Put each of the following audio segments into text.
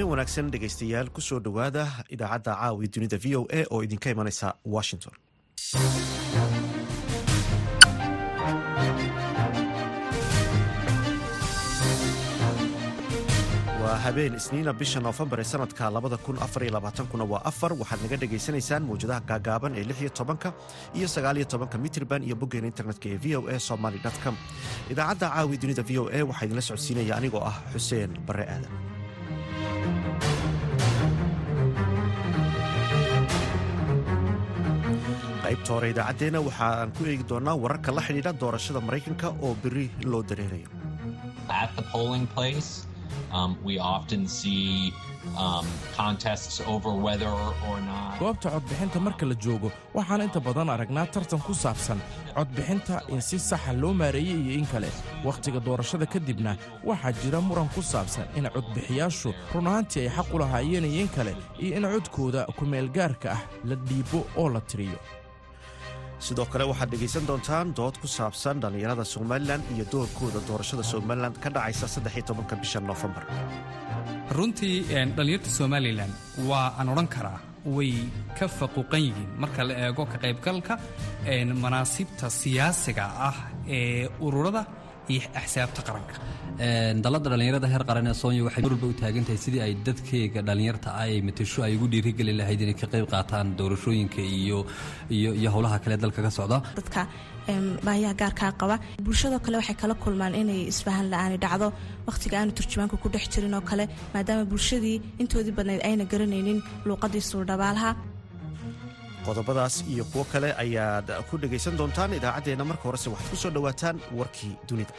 habeen wanaagsan dhegaystayaal ku soo dhowaada idaacadda caawi dunida v o a oo idinka imanaysa washington waa habeen isniina bisha noofembar ee sanadka kuna waa afar waxaad naga dhegaysanaysaan mawjadaha gaagaaban ee lixiyo tobanka iyo sagaaliyo tobanka mitrban iyo boggeena internetka ee v o a somaly com idaacadda caawi dunida v o a waxaa idinla socodsiinaya anigoo ah xuseen barre aadan qaybta hore idaacaddeenna waxaan ku eegi doonnaa wararka la xidhiidha doorashada maraykanka oo beri loo dareerayo goobta codbixinta marka la joogo waxaan inta badan aragnaa tartan ku saabsan codbixinta in si saxa loo maareeyey iyo in kale wakhtiga doorashada kadibna waxaa jira muran ku saabsan in codbixiyaashu run ahaantii ay xaq u lahaayeen iyo in kale iyo in codkooda kumeelgaarka ah la dhiibo oo la tiriyo sidoo kale waxaad dhegaysan doontaan dood ku saabsan dhallinyarada somalilan iyo doorkooda doorashada somalilan ka dhacaysa saddexiyotobanka bisha noofembar runtii dhallinyarta somalilan waa aan odhan karaa way ka faquuqan yihiin marka la eego ka qaybgalka manaasibta siyaasiga ah ee ururada iyo axsaabta qaranka dalladda dhallinyarada heer qaran ee soonya waxay mar walba u taagan tahay sidii ay dadkeega dhallinyarta ah ay matasho ay ugu dhiirigeli lahayd inay ka qayb qaataan doorashooyinka iyo iyo howlaha kale dalka ka socda dadka baahiyaha gaarkaa qaba bulshadoo kale waxay kala kulmaan inay isfahan la-aani dhacdo wakhtiga aanu turjumaanka ku dhex jirin oo kale maadaama bulshadii intoodii badnayd ayna garanaynin luuqadii suurdhabaalaha qodobadaas iyo kuwo kale ayaad ku dhegaysan doontaan idaacaddeenna marka horese waxaad ku soo dhowaataan warkii dunida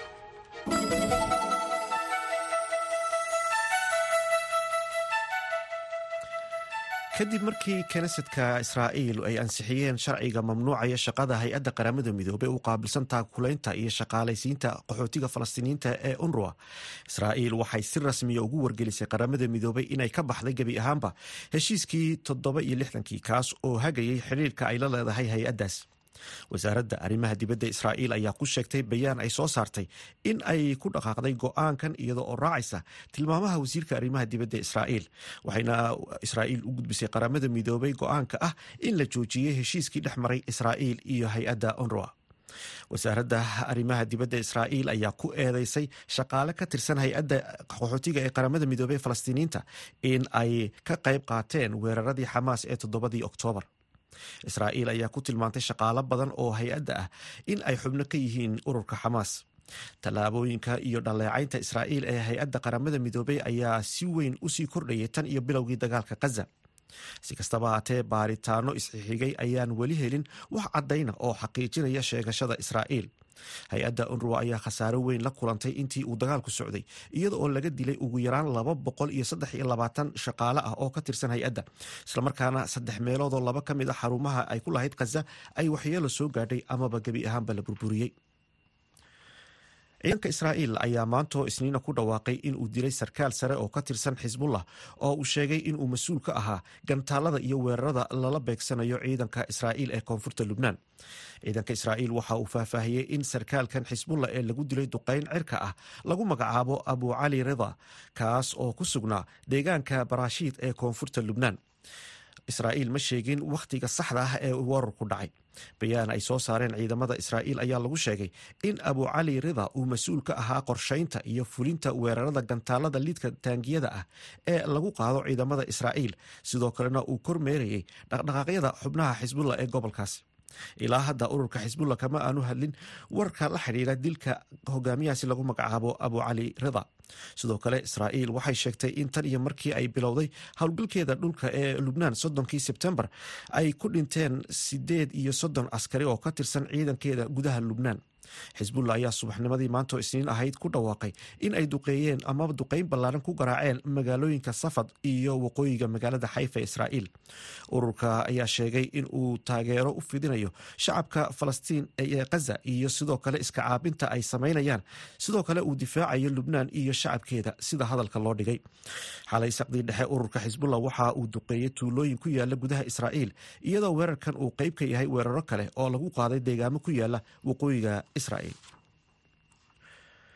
kadib markii knesetka israa'iil ay ansixiyeen sharciga mamnuucaya shaqada hay-adda qaramada midoobey u qaabilsan taakulaynta iyo shaqaalaysiinta qaxootiga falastiiniyiinta ee unruwa israa'iil waxay si rasmiya ugu wargelisay qaramada midoobey inay ka baxday gebi ahaanba heshiiskii toddoba iyo lixdankii kaas oo hagayay xidhiirka ay la leedahay hay-addaas wasaaradda arrimaha dibadda israa'iil ayaa ku sheegtay bayaan ay soo saartay in ay ku dhaqaaqday go'aankan iyada oo raacaysa tilmaamaha wasiirka arrimaha dibadda israa'iil waxayna israa'iil u gudbisay qaramada midoobay go'aanka ah in la joojiyey heshiiskii dhex maray israa'iil iyo hay-adda onroa wasaaradda arrimaha dibadda israa'iil ayaa ku eedeysay shaqaale ka tirsan hay-adda qaxootiga ee qaramada midoobey falastiiniyiinta in ay ka qayb qaateen weeraradii xamaas ee toddobadii oktoobar israa'iil ayaa ku tilmaantay shaqaalo badan oo hay-adda ah in ay xubno ka yihiin ururka xamaas tallaabooyinka iyo dhaleecaynta israa'iil ee hay-adda qaramada midoobey ayaa si weyn usii kordhayay tan iyo bilowgii dagaalka khaza si kastaba haatee baaritaano isxixigay ayaan weli helin wax caddayna oo xaqiijinaya sheegashada israa'iil hay-adda unruwa ayaa khasaaro weyn la kulantay intii uu dagaalku socday iyada oo laga dilay ugu yaraan laba boqol iyo saddex iyo labaatan shaqaale ah oo ka tirsan hay-adda islamarkaana saddex meeloodoo laba ka mid a xarumaha ay ku lahayd khaza ay waxyeelo soo gaadhay amaba gebi ahaanba la burburiyey ciidanka israa'iil ayaa maantoo isniina ku dhawaaqay inuu dilay sarkaal sare oo ka tirsan xisbullah oo uu sheegay inuu mas-uul ka ahaa gantaalada iyo weerarada lala beegsanayo ciidanka israa'iil ee koonfurta lubnaan ciidanka israa'iil waxa uu faahfaahiyey in sarkaalkan xisbullah ee lagu dilay duqayn cirka ah lagu magacaabo abu cali rida kaas oo ku sugnaa deegaanka barashiid ee koonfurta lubnaan israa'iil ma sheegin wakhtiga saxda ah ee weerarku dhacay bayaan ay soo saareen ciidamada israa'iil ayaa lagu sheegay in abu cali rida uu mas-uul ka ahaa qorshaynta iyo fulinta weerarada gantaalada liidka taangiyada ah ee lagu qaado ciidamada israa'iil sidoo kalena uu kormeerayay dhaqdhaqaaqyada xubnaha xisbullah ee gobolkaas ilaa hadda ururka xisbullah kama aanu hadlin warka la xidhiira dilka hogaamiyahaasi lagu magacaabo abu cali rida sidoo kale israa'iil waxay sheegtay in tan iyo markii ay bilowday howlgalkeeda dhulka ee lubnaan soddonkii sebtembar ay ku dhinteen sideed iyo soddon askari oo ka tirsan ciidankeeda gudaha lubnaan xisbullah ayaa subaxnimadii maantoo isniin ahayd ku dhawaaqay in ay duqeeyeen amaba duqeyn ballaaran ku garaaceen magaalooyinka safad iyo waqooyiga magaalada xayfa ee israa'iil ururka ayaa sheegay in uu taageero u fidinayo shacabka falastiin ee khaza iyo sidoo kale iska caabinta ay samaynayaan sidoo kale uu difaacayo lubnaan iyo shacabkeeda sida hadalka loo dhigay xalay saqdii dhexe ururka xisbullah waxa uu duqeeyey tuulooyin ku yaala gudaha israa'iil iyadoo weerarkan uu qeyb ka yahay weeraro kale oo lagu qaaday deegaamo ku yaala waqooyiga israa'iil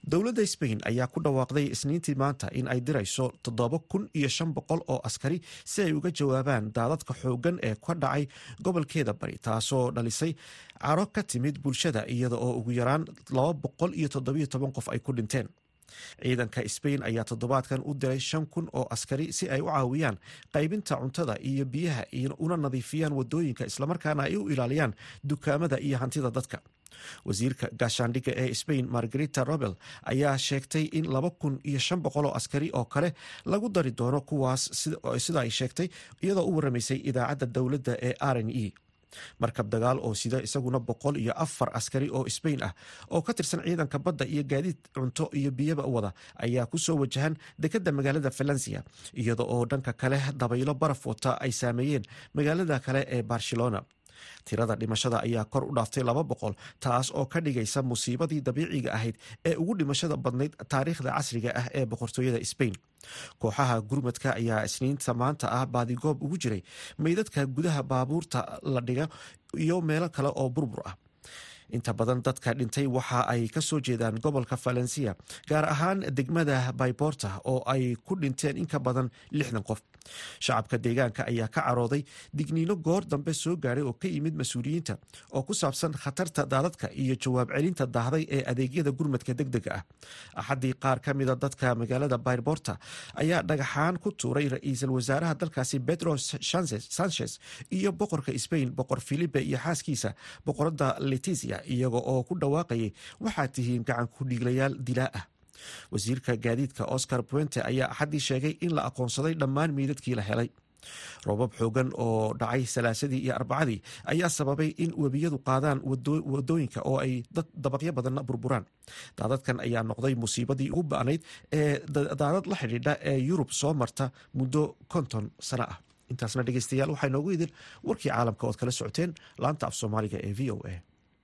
dowladda sbain ayaa ku dhawaaqday isniintii maanta in ay dirayso toddoba kun iyo shan boqol oo askari si ay uga jawaabaan daadadka xooggan ee ka dhacay gobolkeeda bari taasoo dhalisay caro ka timid bulshada iyada oo ugu yaraan laba boqol iyo toddobiyo toban qof ay ku dhinteen ciidanka sbain ayaa toddobaadkan u diray shan kun oo askari si ay u caawiyaan qaybinta cuntada iyo biyaha una nadiifiyaan wadooyinka islamarkaana ay u ilaaliyaan dukaamada iyo hantida dadka wasiirka gaashaandhigga ee sbain margarita robel ayaa sheegtay in laba kun iyo shan boqol oo askari oo kale lagu dari doono kuwaas sida ay sheegtay iyadoo u waramaysay idaacadda dowladda ee r n e markab dagaal oo sida isaguna boqol iyo afar askari oo sbain ah oo ka tirsan ciidanka badda iyo gaadiid cunto iyo biyaba wada ayaa kusoo wajahan dekadda magaalada valencia iyada oo dhanka kale dabaylo baraf wata ay saameeyeen magaalada kale ee barcelona tirada dhimashada ayaa kor u dhaaftay laba boqol taas oo ka dhigaysa musiibadii dabiiciga ahayd ee ugu dhimashada badnayd taariikhda casriga ah ee boqortooyada sbain kooxaha gurmadka ayaa isniinta maanta ah baadigoob ugu jiray meydadka gudaha baabuurta la dhiga iyo meelo kale oo burbur ah inta badan dadka dhintay waxa ay ka soo jeedaan gobolka valencia gaar ahaan degmada bayborta oo ay ku dhinteen in ka badan lixdan qof shacabka deegaanka ayaa ka carooday digniino goor dambe soo gaadhay oo ka yimid mas-uuliyiinta oo ku saabsan khatarta daadadka iyo jawaab celinta daahday ee adeegyada gurmadka deg dega ah axaddii qaar ka mida dadka magaalada bayborta ayaa dhagaxaan ku tuuray ra-iisul wasaaraha dalkaasi pedro sanchez iyo boqorka sbain boqor filipe iyo xaaskiisa boqorada letisia iyaga oo ku dhawaaqayay waxaad tihiin gacan ku dhiiglayaal dilaa ah wasiirka gaadiidka oscar puente ayaa axaddii sheegay in la aqoonsaday dhammaan meydadkii la helay roobab xoogan oo dhacay salaasadii iyo arbacadii ayaa sababay in webiyadu qaadaan wadooyinka oo ay dad dabaqyo badanna burburaan daadadkan ayaa noqday musiibadii ugu ba'nayd ee daadad la xidhiidha ee yurub soo marta muddo konton sano ah intaasna dhegeystayaal waxaa inoogu idin warkii caalamka ood kala socoteen laanta af soomaaliga ee v o a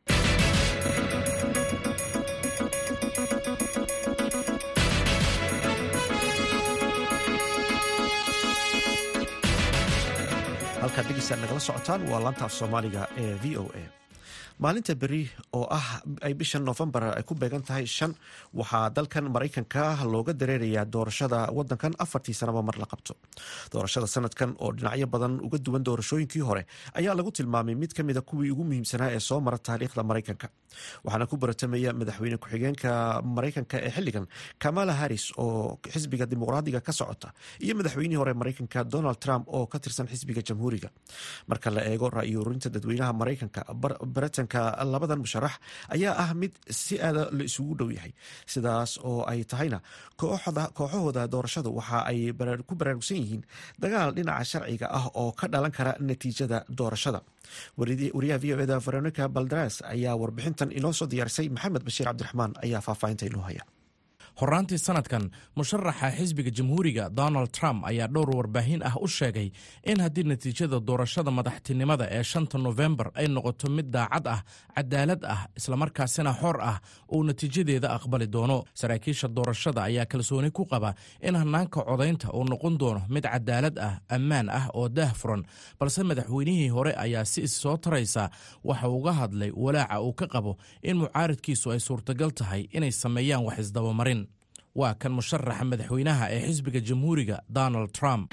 halkaad dhegeystaad nagala socotaan waa laanta af soomaaliga ee v o a maalinta beri oo ah ay bisha noofembar ay ku beegan tahay shan waxaa dalkan maraykanka looga dareerayaa doorashada wadankan afartii sanaba mar la qabto doorashada sanadkan oo dhinacyo badan uga duwan doorashooyinkii hore ayaa lagu tilmaamay mid kamida kuwii ugu muhiimsanaa ee soo mara taariikhda maraykanka waxaana ku baratamaya madaxweyne ku-xigeenka maraykanka ee xiligan kamala harris oo xisbiga dimuqraadiga ka socota iyo madaxweynihii hore maraykanka donald trump oo ka tirsan xisbiga jamhuuriga marka la eego ra-iyo urinta dadweynaha maraykanka baritanka labadan musharax ayaa ah mid si aada la isugu dhow yahay sidaas oo ay tahayna kooxahooda doorashadu waxa ay ku baraarugsan yihiin dagaal dhinaca sharciga ah oo ka dhalan kara natiijada doorashada wariyaha v o eda veronica baldaras ayaa warbixintan inoo soo diyaarisay maxamed bashiir cabdiraxmaan ayaa faahfaahinta inoo haya horaantii sanadkan musharaxa xisbiga jamhuuriga donald trump ayaa dhowr warbaahin ah u sheegay in haddii natiijada doorashada madaxtinimada ee shanta nofembar ay noqoto mid daacad ah cadaalad ah islamarkaasina xor ah uu natiijadeeda aqbali doono saraakiisha doorashada ayaa kalsooni ku qaba in hanaanka codaynta uu noqon doono mid cadaalad ah ammaan ah oo daah furan balse madaxweynihii hore ayaa si issoo taraysa waxa uga hadlay walaaca uu ka qabo in mucaaridkiisu ay suurtagal tahay inay sameeyaan wax isdabamarin waa kan musharaxa madaxweynaha ee xisbiga jamhuuriga donald trump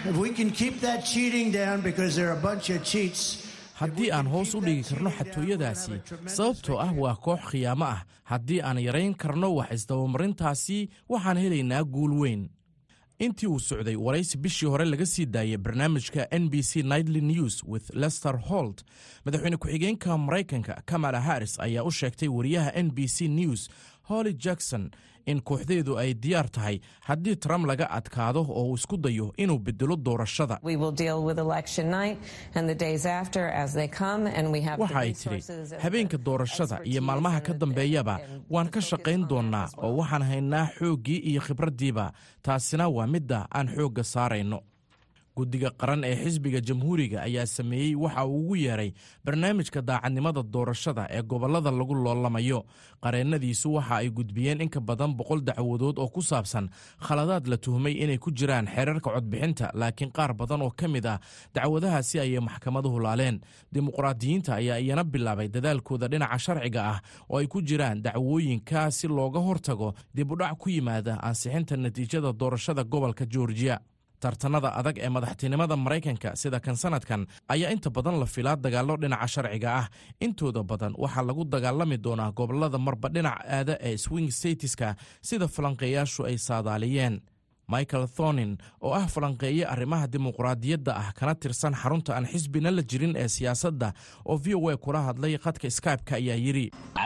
haddii aan hoos u dhigi karno xatooyadaasi sababtoo ah waa koox khiyaamo ah haddii aan yarayn karno wax isdabamarintaasi waxaan helaynaa guul weyn intii uu socday waraysi bishii hore laga sii daayay barnaamijka n b c nightly news with lester holt madaxweyne ku-xigeenka maraykanka kamala harris ayaa u sheegtay wariyaha n b c news holly jackson in kooxdeedu ay diyaar tahay haddii trump laga adkaado oo uu isku dayo inuu bedelo doorashada waxa ay tidhi habeenka doorashada iyo maalmaha ka dambeeyaba waan ka shaqayn doonnaa oo waxaan haynaa xooggii iyo khibraddiiba taasina waa midda aan xoogga saarayno guddiga qaran ee xisbiga jamhuuriga ayaa sameeyey waxa uu ugu yeeray barnaamijka daacadnimada doorashada ee gobollada lagu loolamayo qareennadiisu waxa ay gudbiyeen in ka badan boqol dacwadood oo ku saabsan khaladaad la tuhmay inay ku jiraan xeerarka codbixinta laakiin qaar badan oo ka mid ah dacwadahaasi ayay maxkamaduhu laaleen dimuqraadiyiinta ayaa iyana bilaabay dadaalkooda dhinaca sharciga ah oo ay ku jiraan dacwooyinka si looga hortago dib udhac ku yimaada ansixinta natiijada doorashada gobolka georgiya tartanada adag ee madaxtinimada maraykanka sida kan sanadkan ayaa inta badan la filaa dagaallo dhinaca sharciga ah intooda badan waxaa lagu dagaalami doonaa gobolada marba dhinac aada ee swing statiska sida falanqeeyaashu ay saadaaliyeen michael thonin oo ah falanqeeye arrimaha dimuqraadiyadda ah kana tirsan xarunta aan xisbina la jirin ee siyaasadda oo v o a kula hadlay khadka skybe-ka ayaa yidhi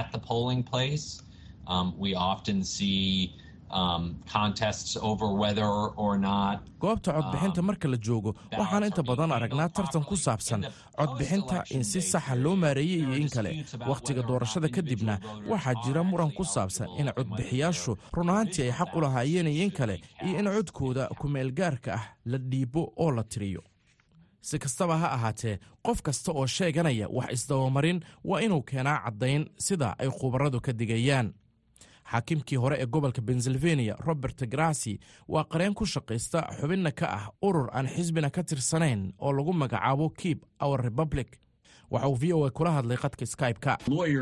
goobta codbixinta marka la joogo waxaan inta badan aragnaa tartan ku saabsan codbixinta in si saxa loo maareeyey iyo in kale wakhtiga doorashada kadibna waxaa jira muran ku saabsan in codbixiyaashu run ahaantii ay xaq u lahaayeen iyo in kale iyo in codkooda kumeelgaarka ah la dhiibo oo la tiriyo si kastaba ha ahaatee qof kasta oo sheeganaya wax isdabamarin waa inuu keenaa caddayn sida ay khubaradu ka digayaan xaakimkii hore ee gobolka pennsylvania robert grasi waa qareen ku shaqaysta xubinna ka ah urur aan xisbina ka tirsanayn oo lagu magacaabo keep our republic waxa uu v o a kula hadlay qadka skybe-ka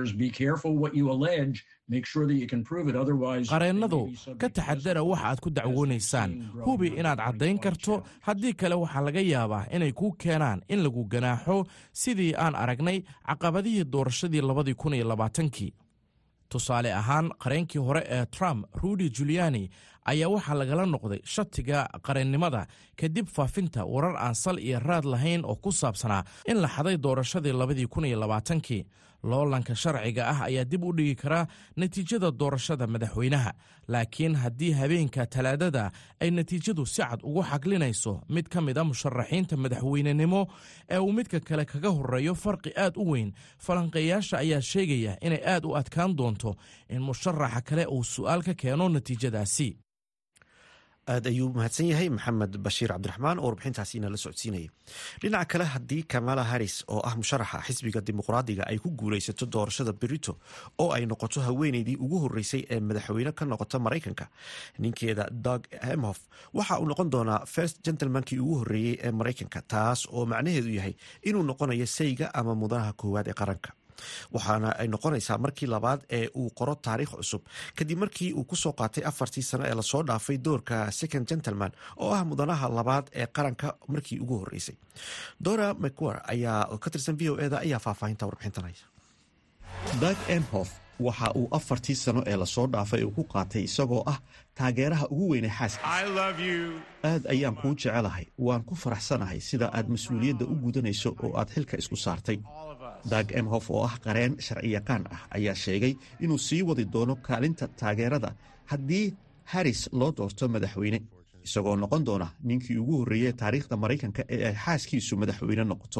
qareennadu ka taxadara waxa aad ku dacwoonaysaan hubi inaad caddayn karto haddii kale waxaa laga yaabaa inay kuu keenaan in lagu ganaaxo sidii aan aragnay caqabadihii doorashadii labadii kun iyo labaatankii tusaale ahaan qareenkii hore ee trump rudy juliani ayaa waxaa lagala noqday shatiga qareennimada kadib faafinta warar aan sal iyo raad lahayn oo ku saabsanaa in la xaday doorashadii labadii kun iyo labaatankii loolanka sharciga ah ayaa dib u dhigi karaa natiijada doorashada madaxweynaha laakiin haddii habeenka talaadada ay natiijadu si cad ugu xaglinayso mid ka mid a musharaxiinta madaxweynenimo ee uu midka kale kaga horeeyo farqi aad u weyn falanqeeyaasha ayaa sheegaya inay aad u adkaan doonto in musharaxa kale uu su'aal ka keeno natiijadaasi aad ayuu mahadsan yahay maxamed bashiir cabdiraxmaan oo warbixintaasi inala socodsiinayay dhinaca kale haddii kamala harris oo ah musharaxa xisbiga dimuqraadiga ay ku guulaysato doorashada berito oo ay noqoto haweeneydii ugu horeysay ee madaxweyne ka noqota maraykanka ninkeeda dog hemhof waxa uu noqon doonaa first gentlemankii ugu horeeyey ee maraykanka taas oo macnaheedu yahay inuu noqonayo sayga ama mudanaha koowaad ee qaranka waxaana ay noqonaysaa markii labaad ee uu qoro taariikh cusub kadib markii uu kusoo qaatay afartii sano ee lasoo dhaafay doorka second gentleman oo ah mudanaha labaad ee qaranka markii ugu horeysay dora mcwer ayaa ka tirsan v o eda ayaa faahfaahinta warbixintanaya dag emhof waxa uu afartii sano ee lasoo dhaafay uu ku qaatay isagoo ah taageeraha ugu weyne xaaskiisa aad ayaan kuu jecelahay waan ku faraxsanahay sida aad mas-uuliyadda u gudanayso oo aad xilka isku saartay dag emhof oo ah qareen sharciyaqaan ah ayaa sheegay inuu sii wadi doono kaalinta taageerada haddii haris loo doorto madaxweyne isagoo noqon doona ninkii ugu horreeyey taariikhda maraykanka ee ay xaaskiisu madaxweyne noqoto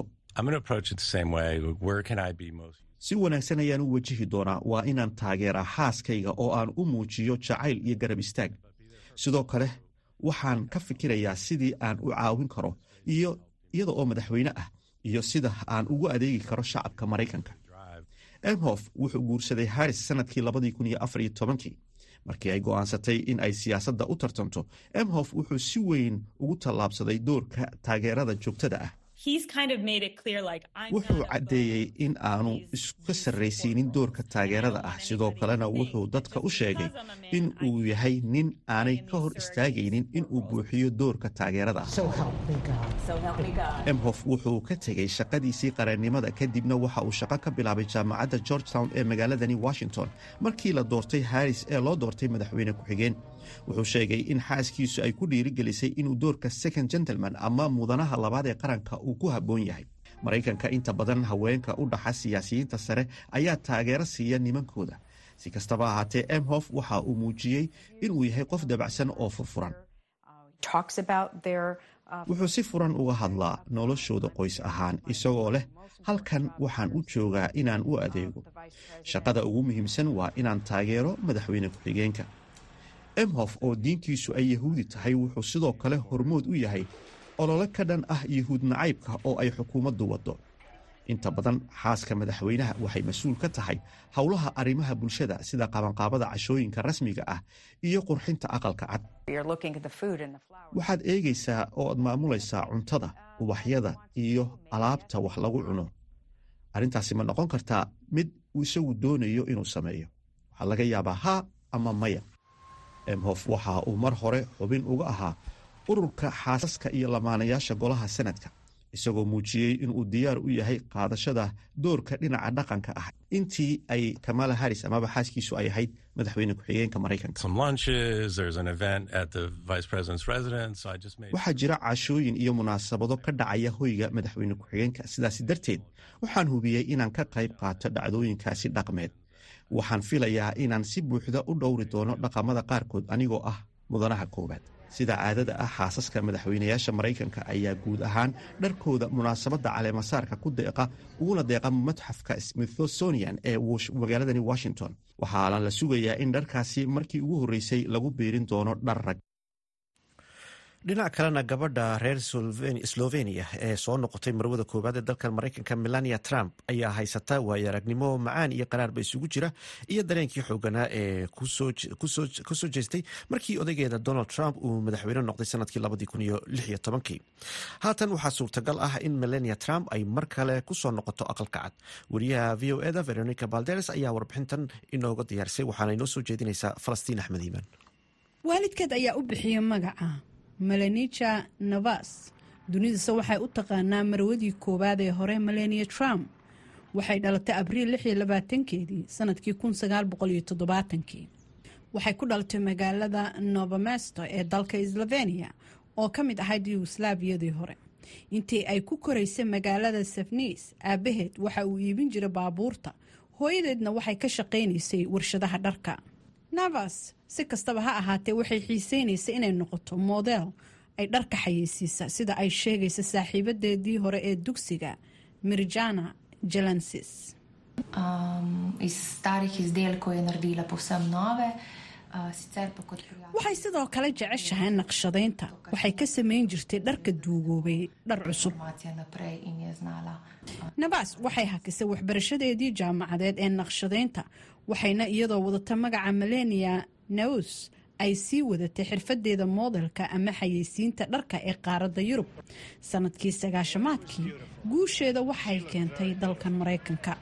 si wanaagsan ayaan u wajihi doonaa waa inaan taageeraa xaaskayga oo aan u muujiyo jacayl iyo garab istaag sidoo kale waxaan ka fikirayaa sidii aan u caawin karo iyo iyada oo madaxweyne ah iyo sida aan ugu adeegi karo shacabka maraykanka emhof wuxuu guursaday haris sanadkii labadii kun iyo afar iyo tobankii markii ay go'aansatay in ay siyaasadda u tartanto emhof wuxuu si weyn ugu tallaabsaday doorka taageerada joogtada ah wuxuu caddeeyey in aanu iska sarraysiinin doorka taageerada ah sidoo kalena wuxuu dadka u sheegay in uu yahay nin aanay ka hor istaagaynin in uu buuxiyo doorka taageerada ah emhof wuxuu ka tegey shaqadiisii qareennimada kadibna waxa uu shaqo ka bilaabay jaamacadda georgetown ee magaaladani washington markii la doortay haris ee loo doortay madaxweyne ku-xigeen wuxuu sheegay in xaaskiisu ay ku dhiirigelisay inuu doorka second gentleman ama mudanaha labaad ee qaranka uu ku habboon yahay maraykanka inta badan haweenka u dhaxa siyaasiyiinta sare ayaa taageero siiya nimankooda si kastaba ahaatee emhof waxa uu muujiyey inuu yahay qof dabacsan oo furfuran wuxuu si furan uga hadlaa noloshooda qoys ahaan isagoo leh halkan waxaan u joogaa inaan u adeego shaqada ugu muhiimsan waa inaan taageero madaxweyne ku-xigeenka emhof oo diintiisu ay yahuudi tahay wuxuu sidoo kale hormood u yahay olole ka dhan ah yuhuud nacaybka oo ay xukuumaddu waddo inta badan xaaska madaxweynaha waxay mas-uul ka tahay howlaha arrimaha bulshada sida qabanqaabada cashooyinka rasmiga ah iyo qurxinta aqalka cad waxaad eegaysaa oo aad maamulaysaa cuntada ubaxyada iyo alaabta wax lagu cuno arrintaasi ma noqon kartaa mid isagu doonayo inuu sameeyo waxaa laga yaabaa haa ama maya emhof waxa uu mar hore xubin uga ahaa ururka xaasaska iyo lamaanayaasha golaha sanadka isagoo muujiyey inuu diyaar u yahay qaadashada doorka dhinaca dhaqanka ah intii ay kamala haris amaba xaaskiisu ay ahayd madaxweyne ku-xigeenka maraykanka waxaa jira cashooyin iyo munaasabado ka dhacaya hoyga madaxweyne ku-xigeenka sidaasi darteed waxaan hubiyey inaan ka qayb qaato dhacdooyinkaasi dhaqmeed waxaan filayaa inaan si buuxda u dhowri doono dhaqamada qaarkood anigoo ah mudanaha koowaad sida caadada ah xaasaska madaxweynayaasha maraykanka ayaa guud ahaan dharkooda munaasabadda caleemasaarka ku deeqa uguna deeqa matxafka smithsonian ee magaaladani washington waxaana la sugayaa in dharkaasi markii ugu horreysay lagu biirin doono dhar rag dhinac kalena gabadha reer slovenia ee soo noqotay marwada koowaad ee dalkan maraykanka melania trump ayaa haysata waayo aragnimo macaan iyo qaraarba isugu jira iyo dareenkii xooganaa ee kusoo jeestay markii odaygeeda donald trump uu madaxweyne noqday sanadkii haatan waxaa suurtagal ah in melania trump ay mar kale kusoo noqoto aqalka cad wariyaha v o eda veronica balderes ayaa warbixintan inooga diyaarisay waxaana inoo soo jeedinaysaa falastiin axmed iimaan waalidkeed ayaa u bixiyey magaca melanija navas dunidase waxay u taqaanaa marwadii koowaad ee hore melania trump waxay dhalatay abriil keedii sanadkii kii waxay ku dhalatay magaalada novomesto ee dalka slovenia oo ka mid ahayd yugoslaabiyadii hore intii ay ku koraysay magaalada safnis aabaheed waxa uu iibin jiray baabuurta hooyadeedna waxay ka shaqaynaysay warshadaha dharka navas si kastaba ha ahaatee waxay xiiseynaysay inay noqoto model ay dharka xayeysiisa sida ay sheegaysa saaxiibadeedii hore ee dugsiga mirjana jalansis waxay sidoo kale jeceshahay naqshadaynta waxay ka samayn jirtay dharka duugoobay dhar cusub nabas waxay hakisay waxbarashadeedii jaamacadeed ee naqshadaynta waxayna iyadoo wadata magaca melania naus ay sii wadatay xirfadeeda moodelka ama xayeysiinta dharka ee qaaradda yurub sanadkii sagaashamaadkii guusheeda waxay keentay dalkan maraykanka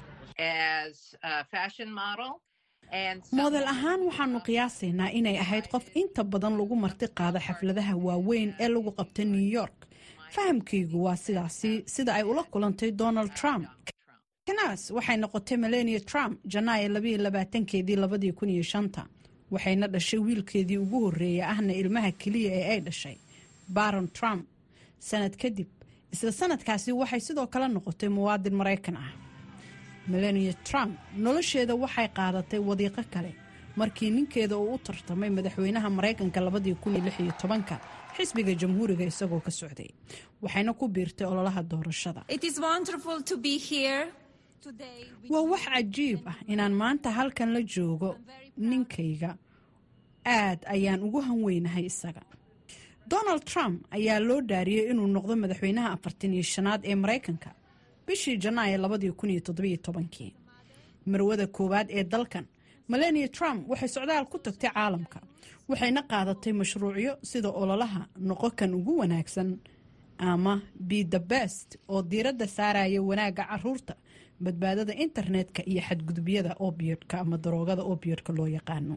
moodel ahaan waxaanu qiyaasaynaa inay ahayd qof inta badan lagu marti qaado xafladaha waaweyn ee lagu qabta new york fahamkaygu waa sidaasi sida ay ula kulantay donald trump kanas waxay noqotay melania trump janaayo keedii waxayna dhashay wiilkeedii ugu horreeya ahna ilmaha keliya ee ay dhashay baron trump sanad kadib isla sanadkaasi waxay sidoo kale noqotay muwaadin maraykan ah melania trump nolosheeda waxay qaadatay wadiiqo kale markii ninkeeda uu u tartamay madaxweynaha maraykanka xisbiga jamhuuriga isagoo ka socday waxayna ku biirtay ololaha doorashada waa wax cajiib ah inaan maanta halkan la joogo ninkayga aad ayaan ugu hanweynahay isaga donald trump ayaa loo dhaariyey inuu noqdo madaxweynaha afartan iyo shanaad ee maraykanka bishii janaayo marwada koowaad ee dalkan melania trump waxay socdaal ku tagtay caalamka waxayna qaadatay mashruucyo sida ololaha noqo kan ugu wanaagsan ama be the best oo diiradda saaraya wanaagga caruurta badbaadada internetka iyo xadgudubyada obiodka ama daroogada obiodka loo yaqaano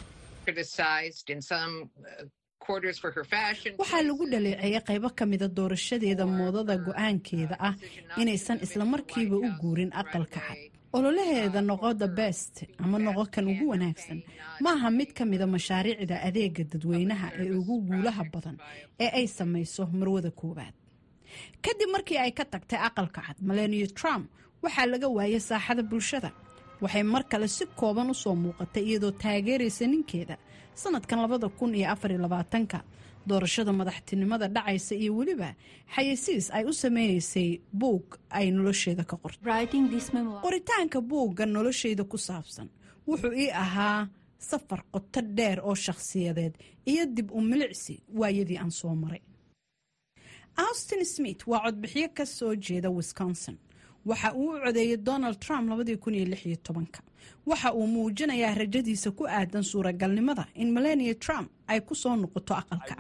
waxaa lagu dhaleeceeyay qaybo ka mida doorashadeeda moodada go-aankeeda ah inaysan islamarkiiba u guurin aqalka cad ololaheeda noqo the best ama noqo kan ugu wanaagsan maaha mid ka mida mashaariicda adeega dadweynaha ee ugu guulaha badan ee ay samayso marwada koowaad kadib markii ay ka tagtay aqalka cad melania trump waxaa laga waayay saaxada bulshada waxay mar kale si kooban u soo muuqatay iyadoo taageeraysa ninkeeda sanadkan labada kun iyo afariyo labaatanka doorashada madaxtinimada dhacaysa iyo weliba xayeysiis ay u sameynaysay buug ay nolosheeda ka qortay qoritaanka buugga nolosheyda ku saabsan wuxuu ii ahaa safar qoto dheer oo shakhsiyadeed iyo dib u milicsi waayadii aan soo maray austin smith waa codbixiyo ka soo jeeda wisconsin waxa uu u codeeyey donald trump waxa uu muujinayaa rajadiisa ku aadan suuragalnimada in melania trump ay ku soo noqoto aqalka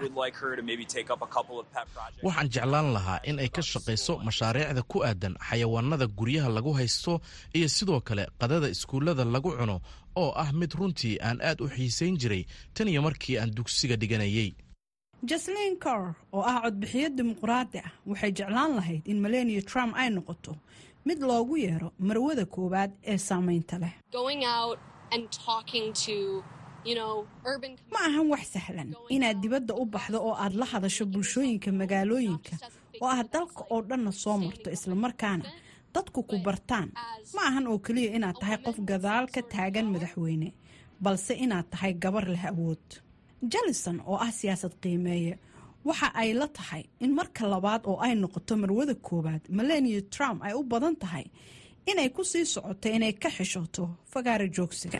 waxaan jeclaan lahaa in ay ka shaqayso mashaariicda ku aadan xayawaanada guryaha lagu haysto iyo sidoo kale qadada iskuullada lagu cuno oo ah mid runtii aan aad u xiisayn jiray tan iyo markii aan dugsiga dhiganayay jaslin cor oo ah codbixiyo dimuqraadi ah waxay jeclaan lahayd in melania trump ay noqoto mid loogu yeero marwada koowaad ee saamaynta leh ma ahan wax sahlan inaad dibadda u baxdo oo aad la hadasho bulshooyinka magaalooyinka oo aad dalka oo dhanna soo marto islamarkaana dadku ku bartaan ma ahan oo keliya inaad tahay qof gadaal ka taagan madaxweyne balse inaad tahay gabar leh awood jalison oo ah siyaasad qiimeeye waxa ay la tahay in marka labaad oo ay noqoto marwada koowaad melania trump ay u badan tahay inay ku sii socoto inay ka xishooto fagaara joogsiga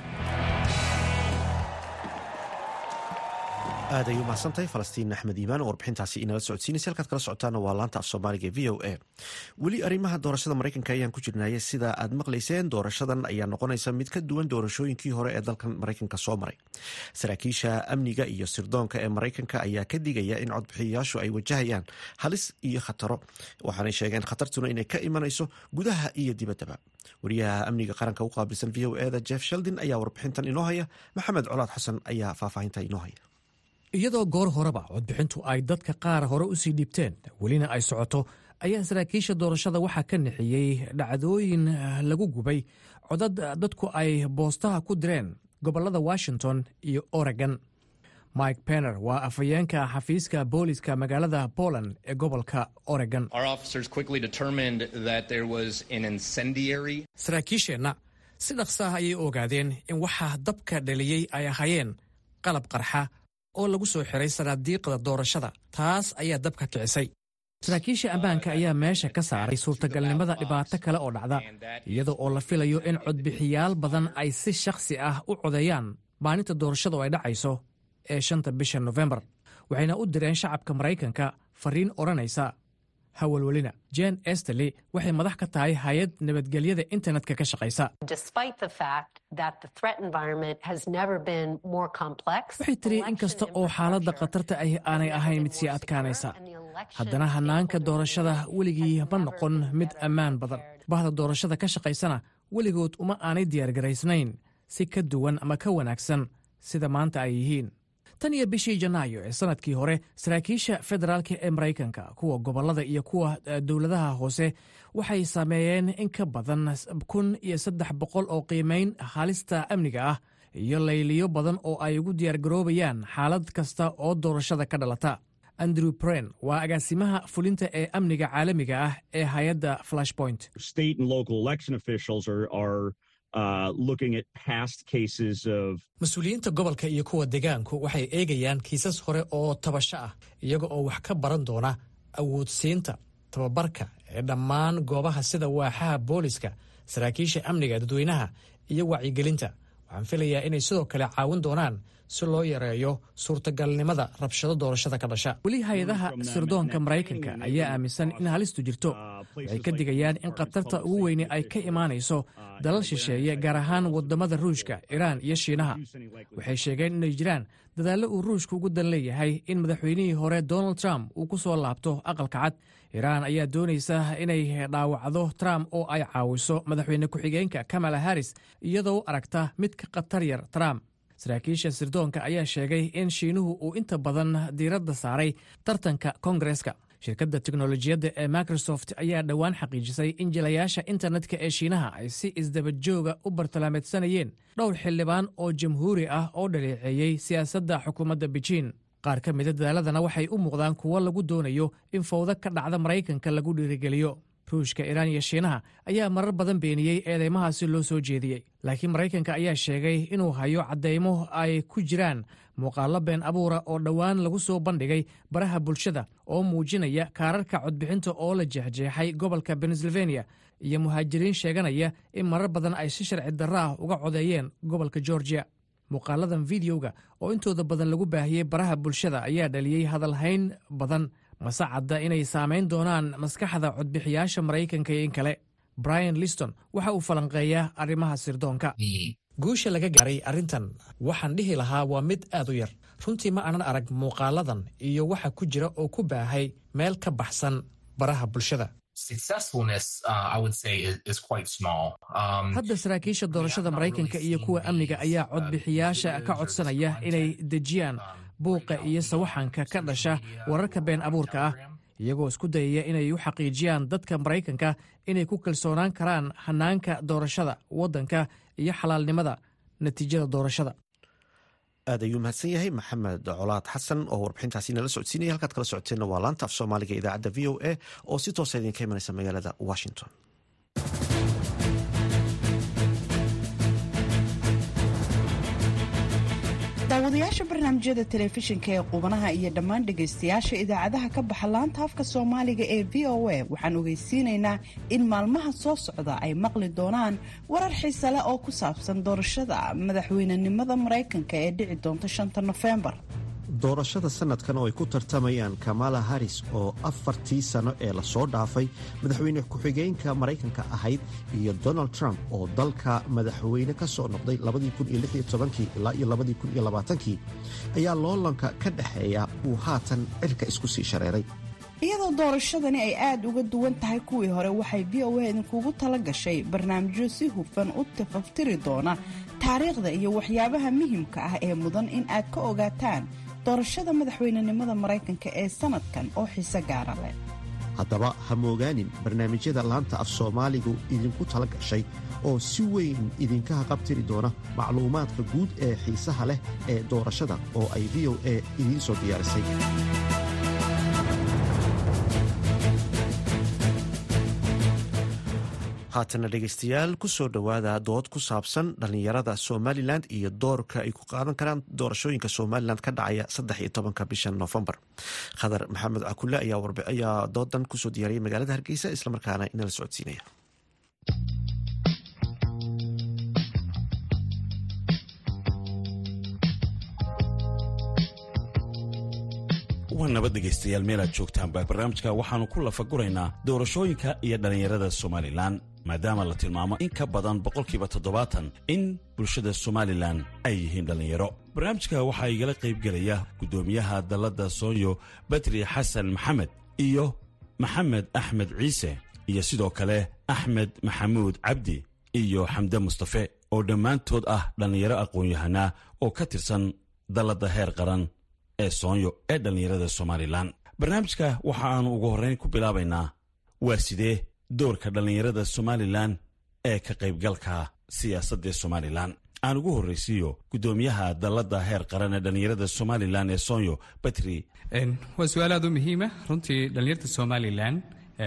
aad ay u mahadsantahay falastiin axmed iimaan oo warbixintaasi inala socodsiinaysa halkaad kala socotaana waa laanta af soomaaliga v o a weli arrimaha doorashada maraykanka ayaan ku jirnaya sida aad maqlayseen doorashadan ayaa noqonaysa mid ka duwan doorashooyinkii hore ee dalkan maraykanka soo maray saraakiisha amniga iyo sirdoonka ee maraykanka ayaa ka digaya in codbixiyayaashu ay wajahayaan halis iyo khataro waxaanay sheegeen khatartuna inay ka imanayso gudaha iyo dibaddaba wariyaha amniga qaranka u qaabilsan v o eda jeff sheldin ayaa warbixintan inoo haya maxamed colaad xasan ayaa faahfaahinta inoo haya iyadoo goor horeba codbixintu ay dadka qaar hore u sii dhiibteen welina ay socoto ayaa saraakiisha doorashada waxaa ka nixiyey dhacdooyin lagu gubay codad dadku ay boostaha ku direen gobollada washington iyo oregon mike penner waa afhayeenka xafiiska booliska magaalada poland ee gobolka oregon saraakiisheenna si dhaqsa ah ayay ogaadeen in waxaa dabka dhaliyey ay ahaayeen qalab qarxa oo lagu soo xiray sanaadiiqda doorashada taas ayaa dabka kicisay saraakiisha ammaanka ayaa meesha ka saaray suurtagalnimada dhibaato kale oo dhacda iyada oo la filayo in codbixiyaal badan ay si shakhsi ah u codeeyaan maalinta doorashadu ay dhacayso ee shanta bisha nofembar waxayna u direen shacabka maraykanka fariin odhanaysa hawalwelina jen esterley waxay madax ka tahay hay-ad nabadgelyada internetka ka shaqaysa waxay tiri in kasta oo xaaladda khatarta ahi aanay ahayn mid sii adkaanaysa haddana hannaanka doorashada weligii ma noqon mid ammaan badan bahda doorashada ka shaqaysana weligood uma aanay diyaargaraysnayn si ka duwan ama ka wanaagsan sida maanta ay yihiin tan iyo bishii janaayo ee sanadkii hore saraakiisha federaalka ee maraykanka kuwa gobollada iyo kuwa dowladaha hoose waxay sameeyeen in ka badan kun iyo saddex boqol oo qiimayn halista amniga ah iyo layliyo badan oo ay ugu diyaargaroobayaan xaalad kasta oo doorashada ka dhalata andrew bren waa agaasimaha fulinta ee amniga caalamiga ah ee hay-adda flashpoint mas-uuliyiinta gobolka iyo kuwa degaanku waxay eegayaan kiisas hore oo tabasho ah iyaga oo wax ka baran doona awoodsiinta tababarka ee dhammaan goobaha sida waaxaha booliska saraakiisha amniga dadweynaha iyo wacyigelinta waxaan filayaa inay sidoo kale caawin doonaan si loo yareeyo suurtagalnimada rabshado doorashada ka dhasha weli hay-adaha sirdoonka maraykanka ayaa aaminsan in halistu jirto waxay ka digayaan in khatarta ugu weyne ay ka imaanayso dalal shisheeye gaar ahaan wadamada ruushka iraan iyo shiinaha waxay sheegeen inay jiraan dadaallo uu ruushka ugu dan leeyahay in madaxweynihii hore donald trump uu ku soo laabto aqalka cad iraan ayaa doonaysa inay dhaawacdo trump oo ay caawiso madaxweyne ku-xigeenka kamala harris iyadoo aragta mid ka khatar yar trump saraakiisha sirdoonka ayaa sheegay in shiinuhu uu inta badan diiradda saaray tartanka kongareska shirkadda teknolojiyadda ee microsoft ayaa dhowaan xaqiijisay in jilayaasha internetka ee shiinaha ay si isdabajooga u bartilmaameedsanayeen dhowr xildhibaan oo jamhuuri ah oo dhaleeceeyey siyaasadda xukuumadda bejiin qaar ka mida dadaaladana waxay u muuqdaan kuwo lagu doonayo in fawdo ka dhacda maraykanka lagu dhiirigeliyo ruushka iraan iyo shiinaha ayaa marar badan beeniyey eedeymahaasi loo soo jeediyey laakiin maraykanka ayaa sheegay inuu hayo caddaymo ay ku jiraan muuqaallo been abuura oo dhowaan lagu soo bandhigay baraha bulshada oo muujinaya kaararka codbixinta oo la jeexjeexay gobolka pennsylvania iyo muhaajiriin sheeganaya in marar badan ay si sharci darro ah uga codeeyeen gobolka georgia muuqaaladan videoga oo intooda badan lagu baahiyey baraha bulshada ayaa dhaliyey hadalhayn badan mase cadda inay saamayn doonaan maskaxda codbixiyaasha maraykanka iyo in kale brian liston waxa uu falanqeeyaa arrimaha sirdoonka guusha laga gaaray arrintan waxaan dhihi lahaa waa mid aad u yar runtii ma aanan arag muuqaaladan iyo waxa ku jira oo ku baahay meel ka baxsan baraha bulshada hadda saraakiisha doorashada maraykanka iyo kuwa amniga ayaa codbixiyaasha ka codsanaya inay dejiyaan buuqa iyo sawaxanka ka dhasha wararka been abuurka ah iyagoo isku dayaya inay u xaqiijiyaan dadka maraykanka inay ku kalsoonaan karaan hanaanka doorashada waddanka iyo xalaalnimada natiijada doorashada aad ayuu mahadsan yahay maxamed colaad xasan oo warbixintaasi nala socodsiinaya halkaad kala socoteenna waa laanta af soomaaliga idaacadda v o a oo si toosa idinka imanaysa magaalada washington daawadayaasha barnaamijyada telefishinka ee qubanaha iyo dhammaan dhegaystayaasha idaacadaha ka baxa laanta afka soomaaliga ee v o a waxaan ogeysiinaynaa in maalmaha soo socda ay maqli doonaan warar xiise leh oo ku saabsan doorashada madaxweynenimada maraykanka ee dhici doonta shanta nofembar doorashada sanadkan oo ay ku tartamayaan kamala haris oo afartii sano ee lasoo dhaafay madaxweyne ku-xigeenka maraykanka ahayd iyo donald trump oo dalka madaxweyne ka soo noqday ilaa iyo ayaa loolanka ka dhexeeya uu haatan cirka isku sii shareeray iyadoo doorashadani ay aada uga duwan tahay kuwii hore waxay v o a idinkugu tala gashay barnaamijyo si hufan u tafaftiri doona taariikhda iyo waxyaabaha muhimka ah ee mudan in aad ka ogaataan doorashada madaxweynenimada maraykanka ee sanadkan oo xiise gaara leh haddaba ha moogaanin barnaamijyada laanta af soomaaligu idinku tala gashay oo si weyn idinka haqabtiri doona macluumaadka guud ee xiisaha leh ee doorashada oo ay v o a idiin soo diyaarisay haatana dhegaystayaal ku soo dhowaada dood ku saabsan dhallinyarada somalilan iyo doorka ay ku qaadan karaan doorashooyinka somalilan ka dhacaya saddex iyo tobanka bisha noofembar khadar maxamed cakule ayaa doodan kusoo diyaariyay magaalada hargeysa islamarkaana inala socodsiinaya waa nabad dhegaystayaal meelaad joogtaanba barnaamijka waxaannu ku lafaguraynaa doorashooyinka iyo dhallinyarada somalilan maadaama la tilmaamo in ka badan boqolkiiba toddobaatan in bulshada somalilan ay yihiin dhallinyaro barnaamijka waxaa igala qaybgelaya guddoomiyaha dalladda soonyo badri xasan maxamed iyo maxamed axmed ciise iyo sidoo kale axmed maxamuud cabdi iyo xamde mustafe oo dhammaantood ah dhallinyaro aqoon-yahanaa oo ka tirsan dalladda heer qaran ee soonyo ee dhallinyarada somalilan barnaamijka waxa aanu ugu horrayn ku bilaabaynaa waa sidee doorka dhallinyarada somalilan ee ka qaybgalka siyaasadda somalilan aan ugu horraysiiyo guddoomiyaha dalladda heer qaran ee dhallinyarada somalilan ee soonyo batri waa su-aal aad u muhiima runtii dhallinyarta somalilan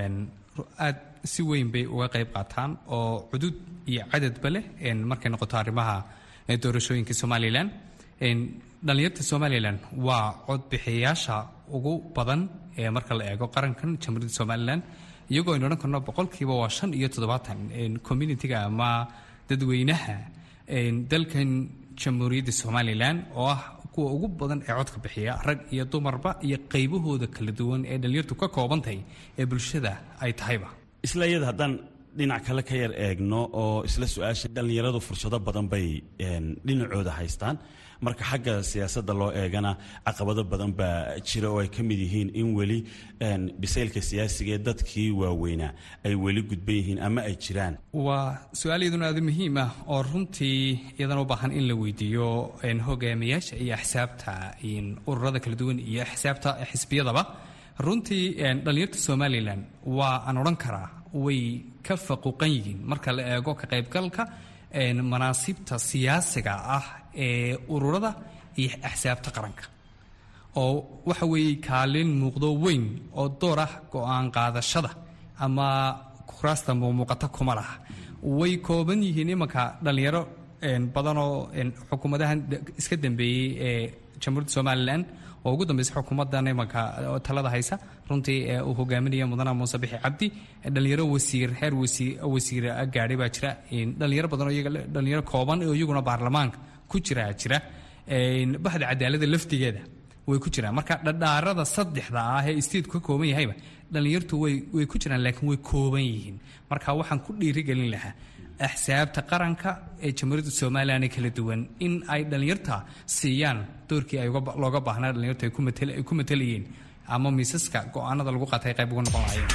aad si weyn bay uga qayb qaataan oo cudud iyo cadadba leh markay noqoto arrimaha doorashooyinka somalilan dhallinyarta somalilan waa codbixiyayaasha ugu badan ee marka la eego qarankan jamhuuriyadda somalilan iyagoo aynu odhan karno boqolkiiba waa shan iyo toddobaatan communitiga ama dadweynaha dalkan jamhuuriyadda somalilan oo ah kuwa ugu badan ee codka bixiya rag iyo dumarba iyo qaybahooda kala duwan ee dhallinyartu ka koobantahay ee bulshada ay tahayba isla iyada haddaan dhinac kale ka yar eegno oo isla su-aasha dhallinyaradu fursado badan bay dhinacooda haystaan marka xagga siyaasadda loo eegana caqabado badan baa jira oo ay ka mid yihiin in weli bisaylka siyaasiga ee dadkii waaweynaa ay weli gudban yihiin ama ay jiraan waa su-aal iyaduna aada muhiim ah oo runtii iyadana u baahan in la weydiiyo hogaamiyaasha iyo axsaabta ururada kala duwan iyo axsaabta xisbiyadaba runtii dhallinyarta somalilan waa aan odhan karaa way ka faquuqan yihiin marka la eego ka qaybgalka manaasibta siyaasiga ah ee ururada iyo axsaabta qaranka oo waxa weeye kaalin muuqdo weyn oo door ah go-aan qaadashada ama kuraasta muuqata kuma laha way kooban yihiin imanka dhallinyaro badanoo xukuumadahan iska dambeeyey ee jamhuuriyadda somalilan oo ugu dambeysa xukuumadan imanka talada haysa runtii uu hogaaminaya mudana muuse bixi cabdi dhalinyaro wasiir heer wasiir gaadhay baa jira dhalinyaro badan dhalinyaro kooban oo iyaguna baarlamaanka ku jira jira bahda cadaalada laftigeeda way ku jiraan marka dhadhaarada saddexda ah ee isteedku ka kooban yahayba dhallinyartu way ku jiraan laakiin way kooban yihiin marka waxaan ku dhiirigelin lahaa axsaabta qaranka ee jamhuuriyadda somalilan ee kala duwan in ay dhallinyarta siiyaan doorkii ay looga baahnaa dhallinyartu ay ku matalayeen ama miisaska go-aanada lagu qaatay qayb uga noqon lahayeen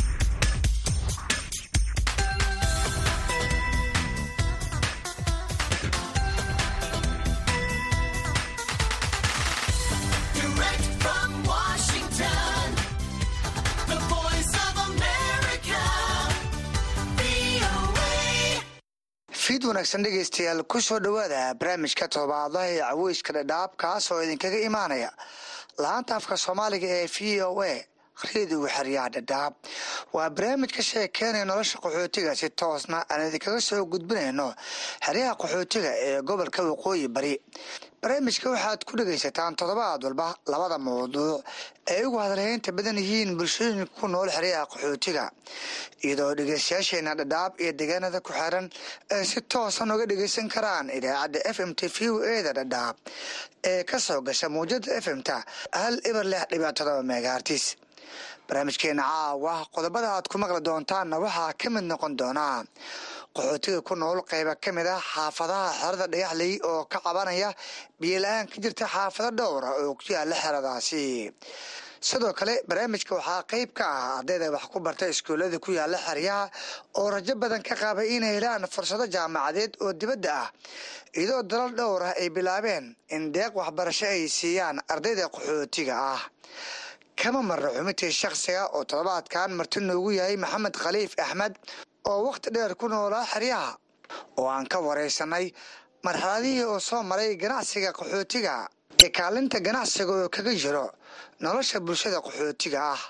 fiid wanaagsan dhegaystayaal ku soo dhowaada barnaamijka todobaadlaha ee caweyska dhadhaab kaas oo idinkaga imaanaya laanta afka soomaaliga ee v o a rediga xeryaha dhadhaab waa barnaamij ka sheekeenaya nolosha qaxootiga si toosna aan idinkaga soo gudbinayno xeryaha qaxootiga ee gobolka waqooyi bari barnaamijka waxaad ku dhegaysataan toddobaad walba labada mawduuc ay ugu hadalhaynta badan yihiin bulshooyinka ku nool xeryaha qaxootiga iyadoo dhegeystayaasheena dhadhaab iyo deegaanada ku xiran ay si toosan uga dhegeysan karaan idaacadda f m t v o eda dhadhaab ee ka soo gasha muwjada f m ta hal ibar lix dhibic todoba megaartis barnaamijkeena caawa qodobada aad ku maqli doontaanna waxaa ka mid noqon doonaa qaxootiga ku nool qayba ka mid ah xaafadaha xerada dhagaxley oo ka cabanaya biyola-aan ka jirta xaafado dhowra oo ku yaala xeradaasi sidoo kale barnaamijka waxaa qayb ka ah ardayda wax ku barta iskuullada ku yaala xeryaha oo rajo badan ka qaba inay helaan fursado jaamacadeed oo dibadda ah iyadoo dalal dhowr ah ay bilaabeen in deeq waxbarasho ay siiyaan ardayda qaxootiga ah kama marra xubintii shakhsiga oo toddobaadkan marti noogu yahay maxamed khaliif axmed oo wakhti dheer ku noolaa xeryaha oo aan ka waraysanay marxaladihii oo soo maray ganacsiga qaxootiga ee kaalinta ganacsiga oo kaga jiro nolosha bulshada qaxootiga ah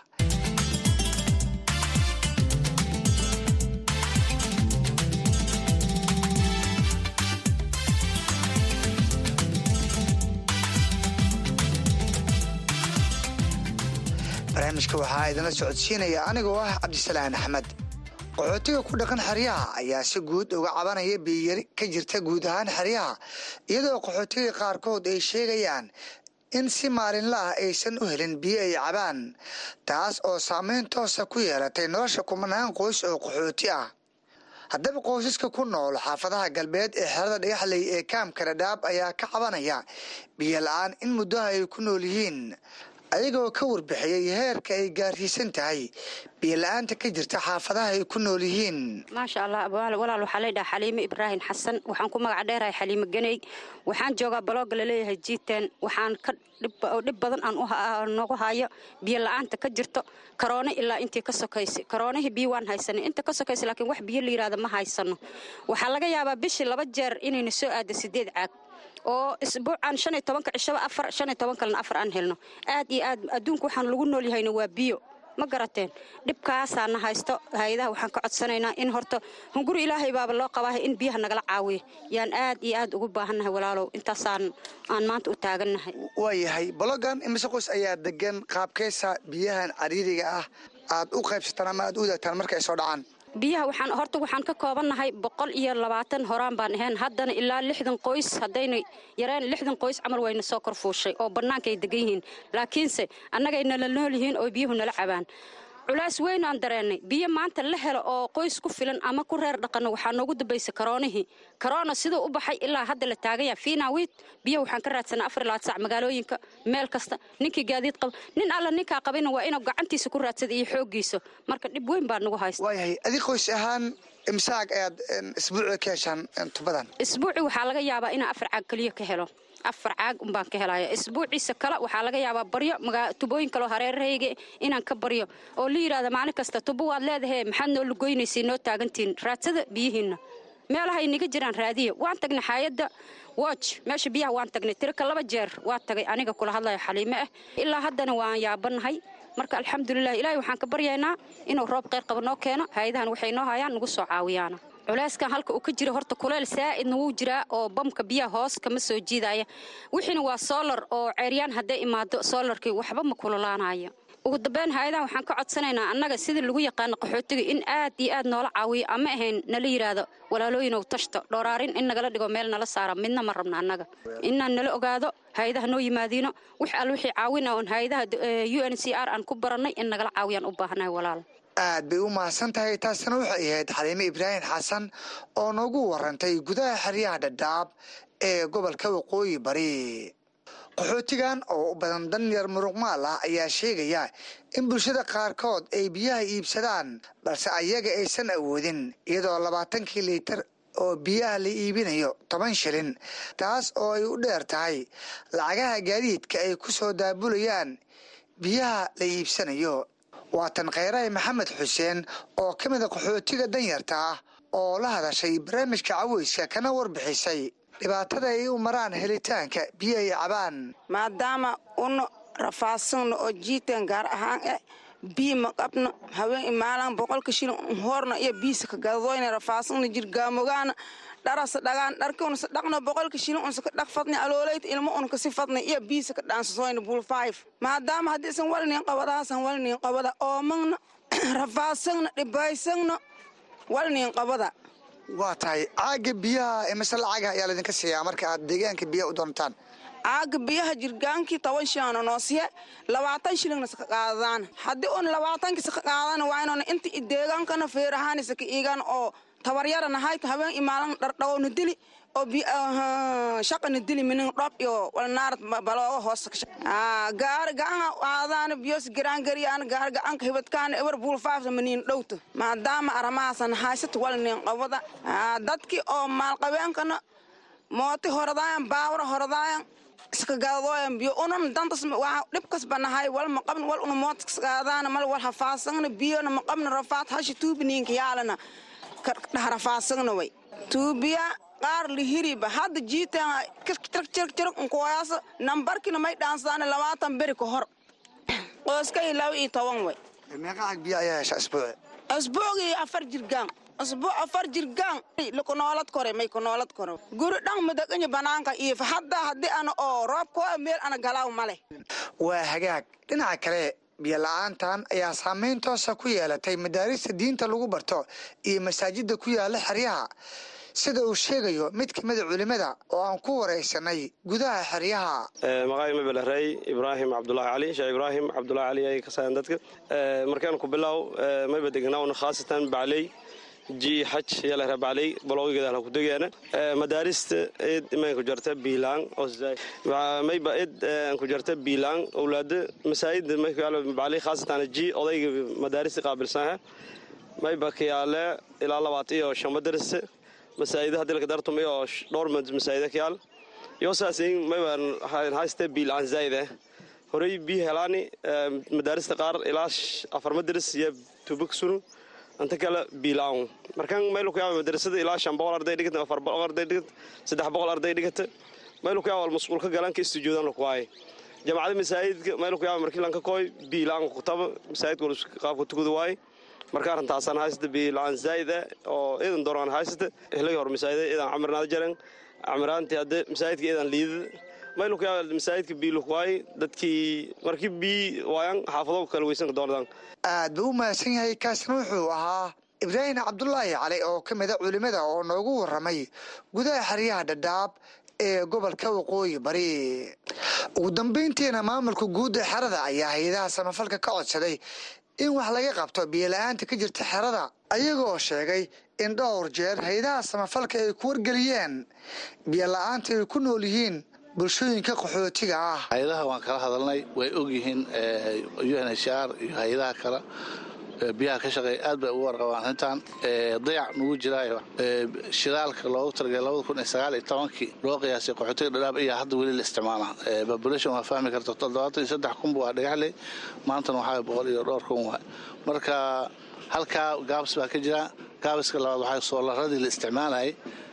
barnaamijka waxaa idinla socodsiinaya anigoo ah cabdisalaan axmed qaxootiga ku dhaqan xeryaha ayaa si guud uga cabanaya biyiyari ka jirta guud ahaan xeryaha iyadoo qaxootiga qaarkood ay sheegayaan in si maalinla ah aysan u helin biyo ay cabaan taas oo saameyn toosa ku yeelatay nolosha kumanaan qoys oo qaxooti ah haddaba qoysaska ku nool xaafadaha galbeed ee xerada dhagaxley ee kaamka dhadhaab ayaa ka cabanaya biyo la-aan in muddaha ay ku nool yihiin ayagoo ka warbixiyey heerka ay gaarsiisan tahay biyola-aanta ka jirta xaafadaha ay ku nool yihiin maasha allah walaal waxaa laydhaha xaliime ibraahim xasan waxaan ku magaca dheerahay xaliime ganey waxaan joogaa balooga laleeyahay jiiten waxaan ka dhib badan aan noogu hayo biyo la-aanta ka jirto karoone ilaa intii ka sokaysay karoonihii biyo waan haysanay inta ka sokaysa laakiin wax biyo la yidhahda ma haysano waxaa laga yaabaa bishii laba jeer inayna soo aada sideed caag oo isbuucan shan iyo tobanka cishaba afar shan iyo toban kalena afar aan helno aad iyo aad adduunka waxaan lagu nool yahayna waa biyo ma garateen dhibkaasaana haysto hay-adaha waxaan ka codsanaynaa in horta hunguri ilaahay baaba loo qabaaha in biyaha nagala caawiya yaan aad iyo aad ugu baahannahay walaalow intaasaan aan maanta u taagannahay waayahay balogan imise qoys ayaa degan qaabkeysa biyahan cariiriga ah aad u qaybsataan ama aad u wadaagtaan marka ay soo dhacaan biyaha waxaan horta waxaan ka koobannahay boqol iyo labaatan horaan baan ahayn haddana ilaa lixdan qoys haddayna yareen lixdan qoys camal wayna soo kor fuushay oo bannaanka ay degan yihiin laakiinse annagay nala nool yihiin oo biyuhu nala cabaan culaas weyn aan dareennay biyo maanta la helo oo qoys ku filan ama ku reer dhaqanno waxaa noogu dambaysa karoonihii karoona siduu u baxay ilaa hadda la taaganya fiinawiid biyo waxaan ka raadsanaa afar laad sac magaalooyinka meel kasta ninkii gaadiid qaba nin alla ninkaa qabayna waa inuu gacantiisa ku raadsada iyo xooggiisa marka dhib weyn baa nagu haysta waayahay adi qoys ahaan imsaag ayaad isbuuci ka heshaan tubadan isbuuci waxaa laga yaabaa inaa afar caag keliya ka helo afar caag umbaan ka helaya isbuuciisa kale waxaa laga yaabaa baryo tubooyin kaleo hareerahayga inaan ka baryo oo la yidhahda maalin kasta tubo waad leedahe maxaad noo lugoynaysa noo taagantihin raadsada biyihiinna meelahay niga jiraan raadiya waan tagnay xaayadda woj meesha biyaha waan tagnay tirika laba jeer waa tagay aniga kula hadlayo xaliime ah ilaa haddana waan yaabanahay marka alxamdulilah ilaahay waxaan ka baryaynaa inuu roob qeyr qaba noo keeno hay-adahan waxay noo hayaan nagu soo caawiyaana culayskan halka uu ka jiro horta kuleyl saa'idna wuu jiraa oo bamka biyaha hoos kama soo jiidaya wixiina waa soolar oo ceeryaan hadday imaado soolarkii waxba ma kululaanaya ugu dambeyn hay-adahan waxaan ka codsanaynaa annaga sidii lagu yaqaano qaxootiga in aad iyo aad noola caawiyo ama ahayn nala yidhaahdo walaalooyinow tashto dhooraarin in nagala dhigo meel nala saara midna ma rabna annaga inaan nala ogaado hay-adaha noo yimaadiino wix all wixii caawina oon hay-adaha u n c r aan ku barannay in nagala caawiyaan u baahanahay walaal aad bay u mahadsan tahay taasina waxay ahayd xaliime ibraahim xasan oo noogu warantay gudaha xeryaha dhadhaab ee gobolka waqooyi bari qaxootigan oo u badan danyar muruqmaal ah ayaa sheegaya in bulshada qaarkood ay biyaha iibsadaan balse ayaga aysan awoodin iyadoo labaatankii liitar oo biyaha la iibinayo toban shilin taas oo ay u dheer tahay lacagaha gaadiidka ay ku soo daabulayaan biyaha la iibsanayo waatan kheyrahi maxamed xuseen oo ka mida qaxootiga danyarta ah oo la hadashay barnaamijka caweyska kana warbixisay dhibaatada ay u maraan helitaanka biyo ay cabaan maadaama una rafaadsanno oo jiiteen gaar ahaan eh biyi ma qabno haween imaalaan boqolka shilin horna iyo biisa ka gadadoyna rafaadsanna jirgaamogaana dharasa dhagaan dharki unsa dhaqno boqolka shilin unsa ka dhaq fadni aloolayta ilmo un kasi fadna iyo biisa ka dhaansasoyna bul five maadaama haddiisan walnin qabadaasan walnin qabada oomagna rafaadsanna dhibaysagna walnin qabada waa tahay caaga biyaha imise lacagaha ayaa laydinka siiyaa marka aad deegaanka biyaha u doontaan caaga biyaha jirgaankii toban shilana noo siye labaatan shilingna saka qaadadaan haddii un labaatankii saka qaadana waa inuuna inta deegaankana feerahaani saka iigan oo tabaryara nahayt haween imaalan dhardhawowna dili oo shaqana dili minin dhob iyo walnaarad balooga hoos gaari gacanka aadaana biyos garaangariyaana gaari gacanka hibadkaana ebar buulfaafta maniin dhowta maadaama aramahaasan haysata walnin qabada dadkii oo maalqabeenkana mooti horadaayan baawra horadaayan iska gadadooyan biyo unan dantas waa dhibkasba nahay wal ma qabn wal una mootiskagaadaana mal wal hafaasagna biyona ma qabna rafaad hashi tuubiniinka yaalana dhahrafaasagna way tuubiya qaar lihiriba hadda jiitan jirjirg nkuwayaasa nambarkina may dhaansadaan labaatan beri ka hor qoyskay laba iyo toban way meeqa cag biyo ayaa hesha isbuuci asbuugii afar jirgaan asbuuc afar jirgaan lakunoolad kore may kunoolad kore guri dhan madaganya banaanka iyo hadda haddii ana oo roob koo meel ana galaaw male waa hagaag dhinaca kale biyo la-aantan ayaa saameyn toosa ku yeelatay madaarista diinta lagu barto iyo masaajida ku yaala xeryaha sida uu sheegayo mid ka mida culimmada oo aan ku waraysanay gudaha xeryaha maqaay mabelerey ibraahim cabdulaahi cali sheekh ibraahim cabdulaahi cali ay ka sayan dadka markaan ku bilow mayba degnaawn khaasatan bacley ji xaj yalahra bacley baloogigeedaan ku degeena madaarista id imaan ku jarta biilaan mayba id ku jarta biilaan owlaada masaajida bacley khaasatan ji odayga madaarista qaabilsanha mayba kayaale ilaa labaat iyo shan madarasa masaajida hadii laka dartumay oo dhowr masaajida kayaal yosaasin mayban hayste biilaan zaayida horey bii helaani madaarista qaar ilaa afar madaris iyo tubak sunu anta kale biilaan markan maylu kuyaaba madarasada ilaa shan boqol arday dhigata afar boqol arday dhigata saddex boqol arday dhigata maylu kuyaaba wal masquulka galanka istujuudan lakuwaaye jamacada masaajidka maylu kuyaaba markii lanka kooy biilaan kutaba masaajidka wal qaabka tukuda waaye marka arrintaasaan haysata biilaan zaa'ida oo iidan dooraan haysata helay hor masaajida iidan camirnaada jaren camiraantii hadde masaajidka iidan liidada maylu kuyaaba masaajidka biiluk waaye dadkii markii bii waayan xaafado kala weysanka doonadaan aad buu u mahadsan yahay kaasna wuxuu ahaa ibraahim cabdulaahi cali oo ka mida culimmada oo noogu warramay gudaha xeryaha dhadhaab ee gobolka waqooyi bari ugu dambayntiina maamulka guud ee xerada ayaa hay-adaha samafalka ka codsaday in wax laga qabto biyola-aanta ka jirta xerada ayagoo sheegay in dhowr jeer hay-adaha samafalka ay ku wargeliyeen biyola-aanta ay ku nool yihiin bulshooyinka qaxootiga ah hay-adaha waan kala hadalnay way ogyihiin u n h r iyo hay-adaha kale biyaha ka shaqeeya aad bay ugu warqabaan arrintan dayac nugu jiraayo shidaalka loogu talagalay labada kun iyo sagaal iyo tobankii loo qiyaasay qaxootiga dhadhaab ayaa hadda weli la isticmaalaa population waa fahmi karta toddobaatan iyo saddex kun waa dhagaxley maantana waxaa boqol iyo dhowr kun waay marka halkaa gaabs baa ka jira gaabiska labaad waxaa soolaradii la isticmaalayay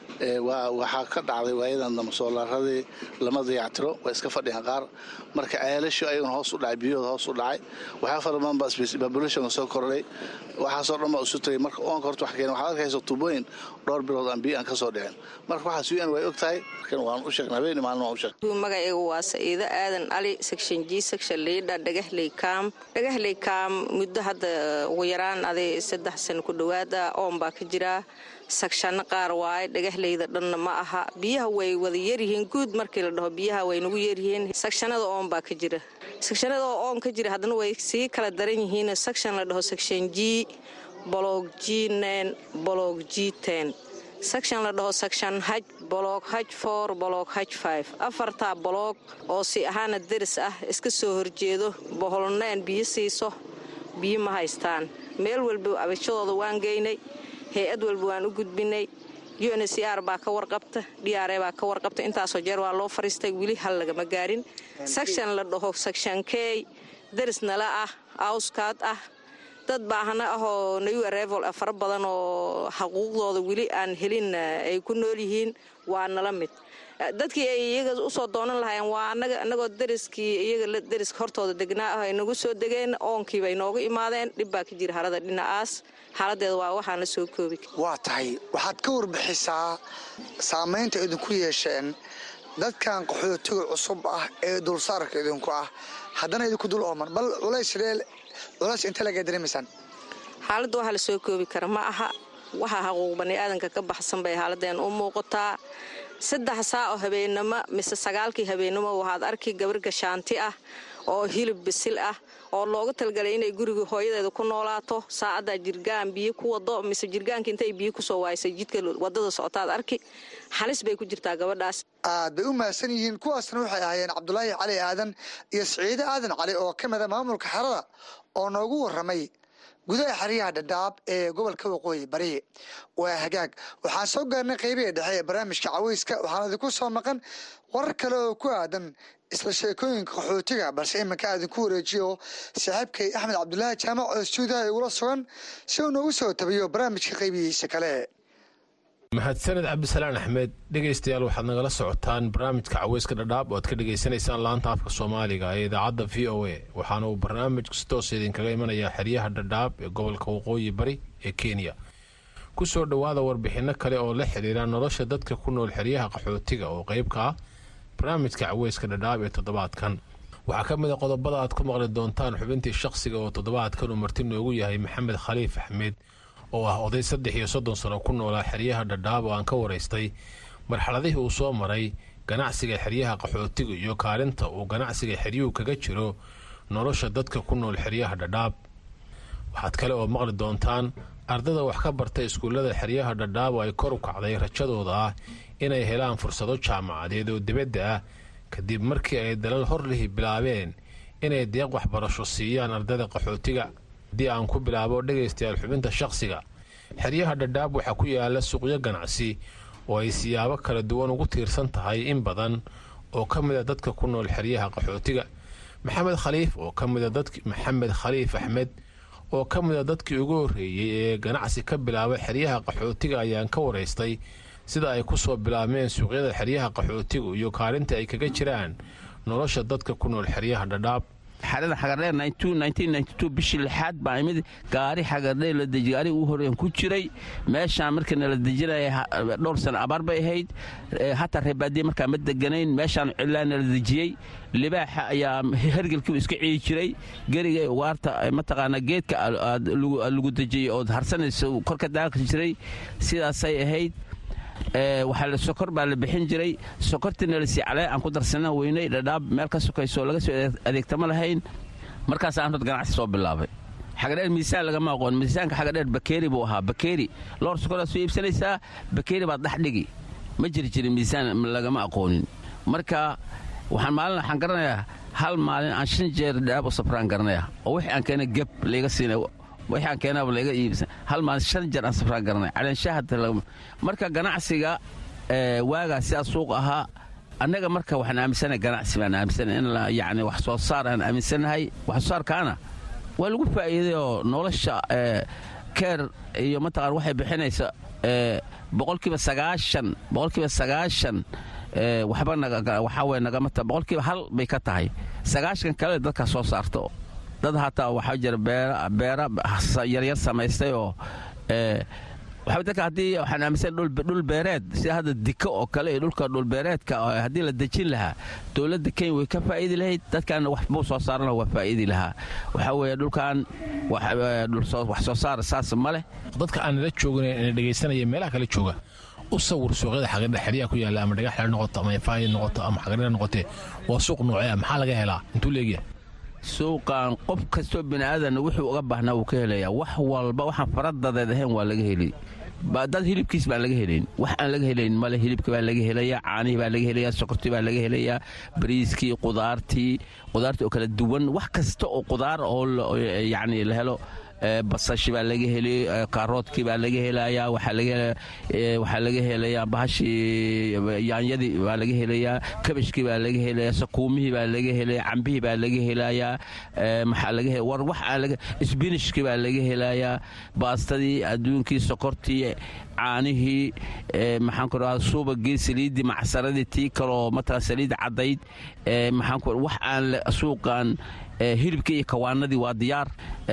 waxaa ka dhacday waayadan dambe soolaaradii lama dayactiro waa iska fadhiyaan qaar marka ceelashu ayaguna hoos u dhacay biyahooda hoos u dhacay waxaa fara badan baa populationka soo kordhay waxaasoo dhan baa isu tagay marka oonka horta wax keena waxaad arkaysa tuubooyin dhowr bilood aan biyo aan ka soo dhicin marka waxaas un way og tahay markan waan u sheegnay habeenii maalin waan u sheegnay magacaygu waa sa'iido aadan ali section g section liidha dhagahley kaam dhagahley kaam muddo hadda ugu yaraan aday saddex sano ku dhowaad ah oon baa ka jiraa sagshanno qaar waaye dhagahleyda dhanna ma aha biyaha way wada yaryihiin guud markii la dhaho biyaha way nagu yaryihiin sagshanada oon baa ka jira sagshanada oo oon ka jira haddana way sii kala daran yihiin sagshan la dhaho section g bolog g nen bolog g ten section la dhaho section haj bolog haj for bolog haj five afartaa boloog oo si ahaana deris ah iska soo horjeedo boholneen biyo siiso biyo ma haystaan meel walba abashadooda waan geynay hay-ad walba waan u gudbinay uncr baa ka warqabta dr baa ka warqabta intaasoo jeer waa loo fariistay weli hal lagama gaarin section la dhaho section key deris nala ah awskaad ah dad baahana ahoo new areval fara badan oo xaquuqdooda weli aan helin ay ku nool yihiin waa nala mid dadkii ay iyaga usoo doonan lahaayeen waa anagoo deriskii iyaga deriska hortooda degnaa ah ay nagu soo degeen oonkiiba ay noogu imaadeen dhib baa ka jira harada dhinacaas xaaladeeda waa waxaan la soo koobi waa tahay waxaad ka warbixisaa saamaynta idinku yeesheen dadkan qaxootiga cusub ah ee dulsaarka idinku ah haddana idinku dul ooman bal culays culays inta laga dareemaysaan xaaladda waxaa la soo koobi kara ma aha waxaa xaquuq baniaadanka ka baxsan bay xaaladeen u muuqataa saddex saa oo habeennimo mise sagaalkii habeennimo waxaad arki gabar gashaanti ah oo hilib bisil ah oo loogu talgalay inay guriga hooyadeeda ku noolaato saacaddaa jirgaan biyo ku wado mise jirgaanka intay biyo kusoo waaysay jidka wadada socotaad arki halis bay ku jirtaa gabadhaas aad bay u mahadsan yihiin kuwaasna waxay ahaayeen cabdulaahi cali aadan iyo siciide aadan cali oo ka mida maamulka xerada oo noogu warramay gudaha xeryaha dhadhaab ee gobolka waqooyi bari waa hagaag waxaan soo gaarnay qaybihii dhexe ee barnaamijka caweyska waxaan idinku soo maqan warar kale oo ku aadan isla sheekooyinka qaxootiga balse iminka aadinku wareejiyo saaxiibkay axmed cabdulaahi jaamac oo stuudiyaha igula sugan si uu noogu soo tabiyo barnaamijka qaybihiisa kale mahadsaned cabdisalaan axmed dhegaystayaal waxaad nagala socotaan barnaamijka caweyska dhadhaab oo aad ka dhegaysanaysaan laanta afka soomaaliga ee idaacadda v o a waxaana uu barnaamijku si toos idinkaga imanayaa xeryaha dhadhaab ee gobolka waqooyi bari ee kenya ku soo dhowaada warbixinno kale oo la xiriira nolosha dadka ku nool xeryaha qaxootiga oo qayb ka ah barnaamijka caweyska dhadhaab ee toddobaadkan waxaa ka mid a qodobada aad ku maqli doontaan xubintii shaqsiga oo toddobaadkan uu marti noogu yahay maxamed khaliif axmed oo ah oday saddex iyo soddon sano ku noolaa xeryaha dhadhaab oo aan ka waraystay marxaladihii uu soo maray ganacsiga xeryaha qaxootiga iyo kaalinta uu ganacsiga xeryuhu kaga jiro nolosha dadka ku nool xeryaha dhadhaab waxaad kale oo maqli doontaan ardada wax ka barta iskuullada xeryaha dhadhaab oo ay kor u kacday rajadooda ah inay helaan fursado jaamacadeed oo dibadda ah kadib markii ay dalal horlihi bilaabeen inay deeq waxbarasho siiyaan ardada qaxootiga haddii aan ku bilaabo dhegaystayaal xubinta shaqsiga xeryaha dhadhaab waxaa ku yaala suuqyo ganacsi oo ay siyaabo kala duwan ugu tiirsan tahay in badan oo ka mida dadka ku nool xeryaha qaxootiga maxamed khaliif oo ka mida dadk maxamed khaliif axmed oo ka mida dadkii ugu horreeyey ee ganacsi ka bilaaba xeryaha qaxootiga ayaan ka waraystay sida ay ku soo bilaabmeen suuqyada xeryaha qaxootigu iyo kaalinta ay kaga jiraan nolosha dadka ku nool xeryaha dhadhaab xarada xagardheer bishii lixaad baa imid gaari xagardheer la deji gaari ugu horreyn ku jiray meeshaan markana la dejinaya dhowr sano abaar bay ahayd hataa reebaadiye markaa ma deganayn meeshaan cilaana la dejiyey libaaxa ayaa hergelkiibu iska ciyi jiray geriga ugaarta mataqaanaa geedka lagu dejiyey ood harsanaysa korka daaqi jiray sidaasay ahayd waxaa sokor baa la bixin jiray sokortiina lasii calee aan ku darsana weynay dhadhaab meel ka sokayso laga soo adeegtama lahayn markaasaan hod ganacsi soo bilaabay xagadheer miisaan lagama aqoon miisaanka xagadheer bakeeri buu ahaa bakeeri loor sokoraad soo iibsanaysaa bakeeri baad dhex dhigi ma jiri jirin miisaan lagama aqoonin marka waxaan maalin waxaan garanayaa hal maalin aan shan jeer dhadhaab u safraan garanaya oo wixii aan keena geb layga siinay waxaan keenaaba laga iibsan hal maalin shan jeer aan safraan garanay caleenshahada marka ganacsiga waagaa sidaa suuq ahaa annaga marka waxaan aaminsanahay ganacsi baan aaminsanahay in yacni wax soo saar aan aaminsanahay wax soo saarkaana waa lagu faa'iiday oo nolosha keer iyo mataqaan waxay bixinaysa boqolkiiba sagaashan boqolkiiba sagaashan waxba waxaa weye nagama ta boqolkiiba hal bay ka tahay sagaashan kale dadka soo saarto dad hataa waxaa jira beera yaryar samaystay oo waxaa dadka haddii waxaan aaminsan dhul beereed sida hadda diko oo kale iyo dhulka dhulbeereedka haddii la dejin lahaa dowladda kenya way ka faa'iidi lahayd dadkaana wax buu soo saarana waa faa'iidi lahaa waxaa weeye dhulkan wax soo saar saas ma leh dadka aan nala joogin ee dhegaysanaya meelaha kale jooga u sawir suuqyada xagadha xeryaha ku yaalla ama dhagax xer noqoto ama ifaahi noqoto ama xagadha noqotee waa suuq noocee maxaa laga helaa intuu leegyahay suuqan qof kastoo bini'aadanna wuxuu uga baahnaa wuu ka helayaa wax walba waxaan faradadeed ahayn waa laga heli dad hilibkiis baan laga helayn wax aan laga helayn male hilibka baa laga helayaa caanihii baa laga helayaa sokortii baa laga helayaa bariiskii qudaartii qudaartii oo kala duwan wax kasta oo qudaar oo yacni la helo basashi baa laga heli kaaroodkii baa laga helayaa waxaa laga helayaa bahashii yaanyadii baa laga helayaa kabashkii baa laga helayaa sakuumihii baa laga helaya cambihii baa laga helayaa maxaa laga war wax aan laga isbinishkii baa laga helayaa baastadii adduunkii sokortii caanihii maxaan ku dhahaa subagii saliiddii macsaradii tii kaloo matala saliid caddayd maxaan ku wax aan suuqan hilibkii iyo kawaanadii waa diyaar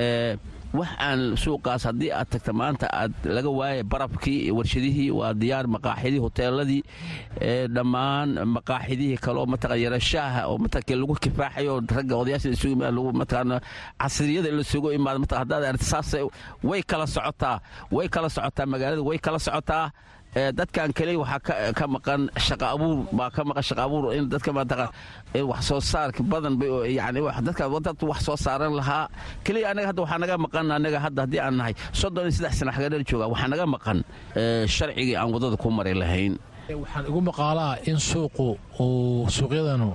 wax aan suuqaas haddii aad tagta maanta aad laga waaya barafkii warshadihii waa diyaar maqaaxidii hoteeladii dhammaan maqaaxidihii kale oo mataqan yarashaaha oo mataqan lagu kifaaxayo ragga odayaasha isugu imaad lagu mataqan casriyada in la sugu imaado mataqan haddaad aragti saas way kala socotaa way kala socotaa magaalada way kala socotaa dadkan kale waxaa ka maqan shaqa abuur baa ka maqan shaqa abuur in dadka mataqan wax soo saarka badan bay yani dadka dad wax soo saaran lahaa keliya anaga hadda waxaa naga maqan anaga hadda haddii aan nahay soddon iyo saddex sana xagadheer jooga waxaa naga maqan sharcigii aan waddada ku mari lahayn waxaan igu maqaalaa in suuqu uu suuqyadanu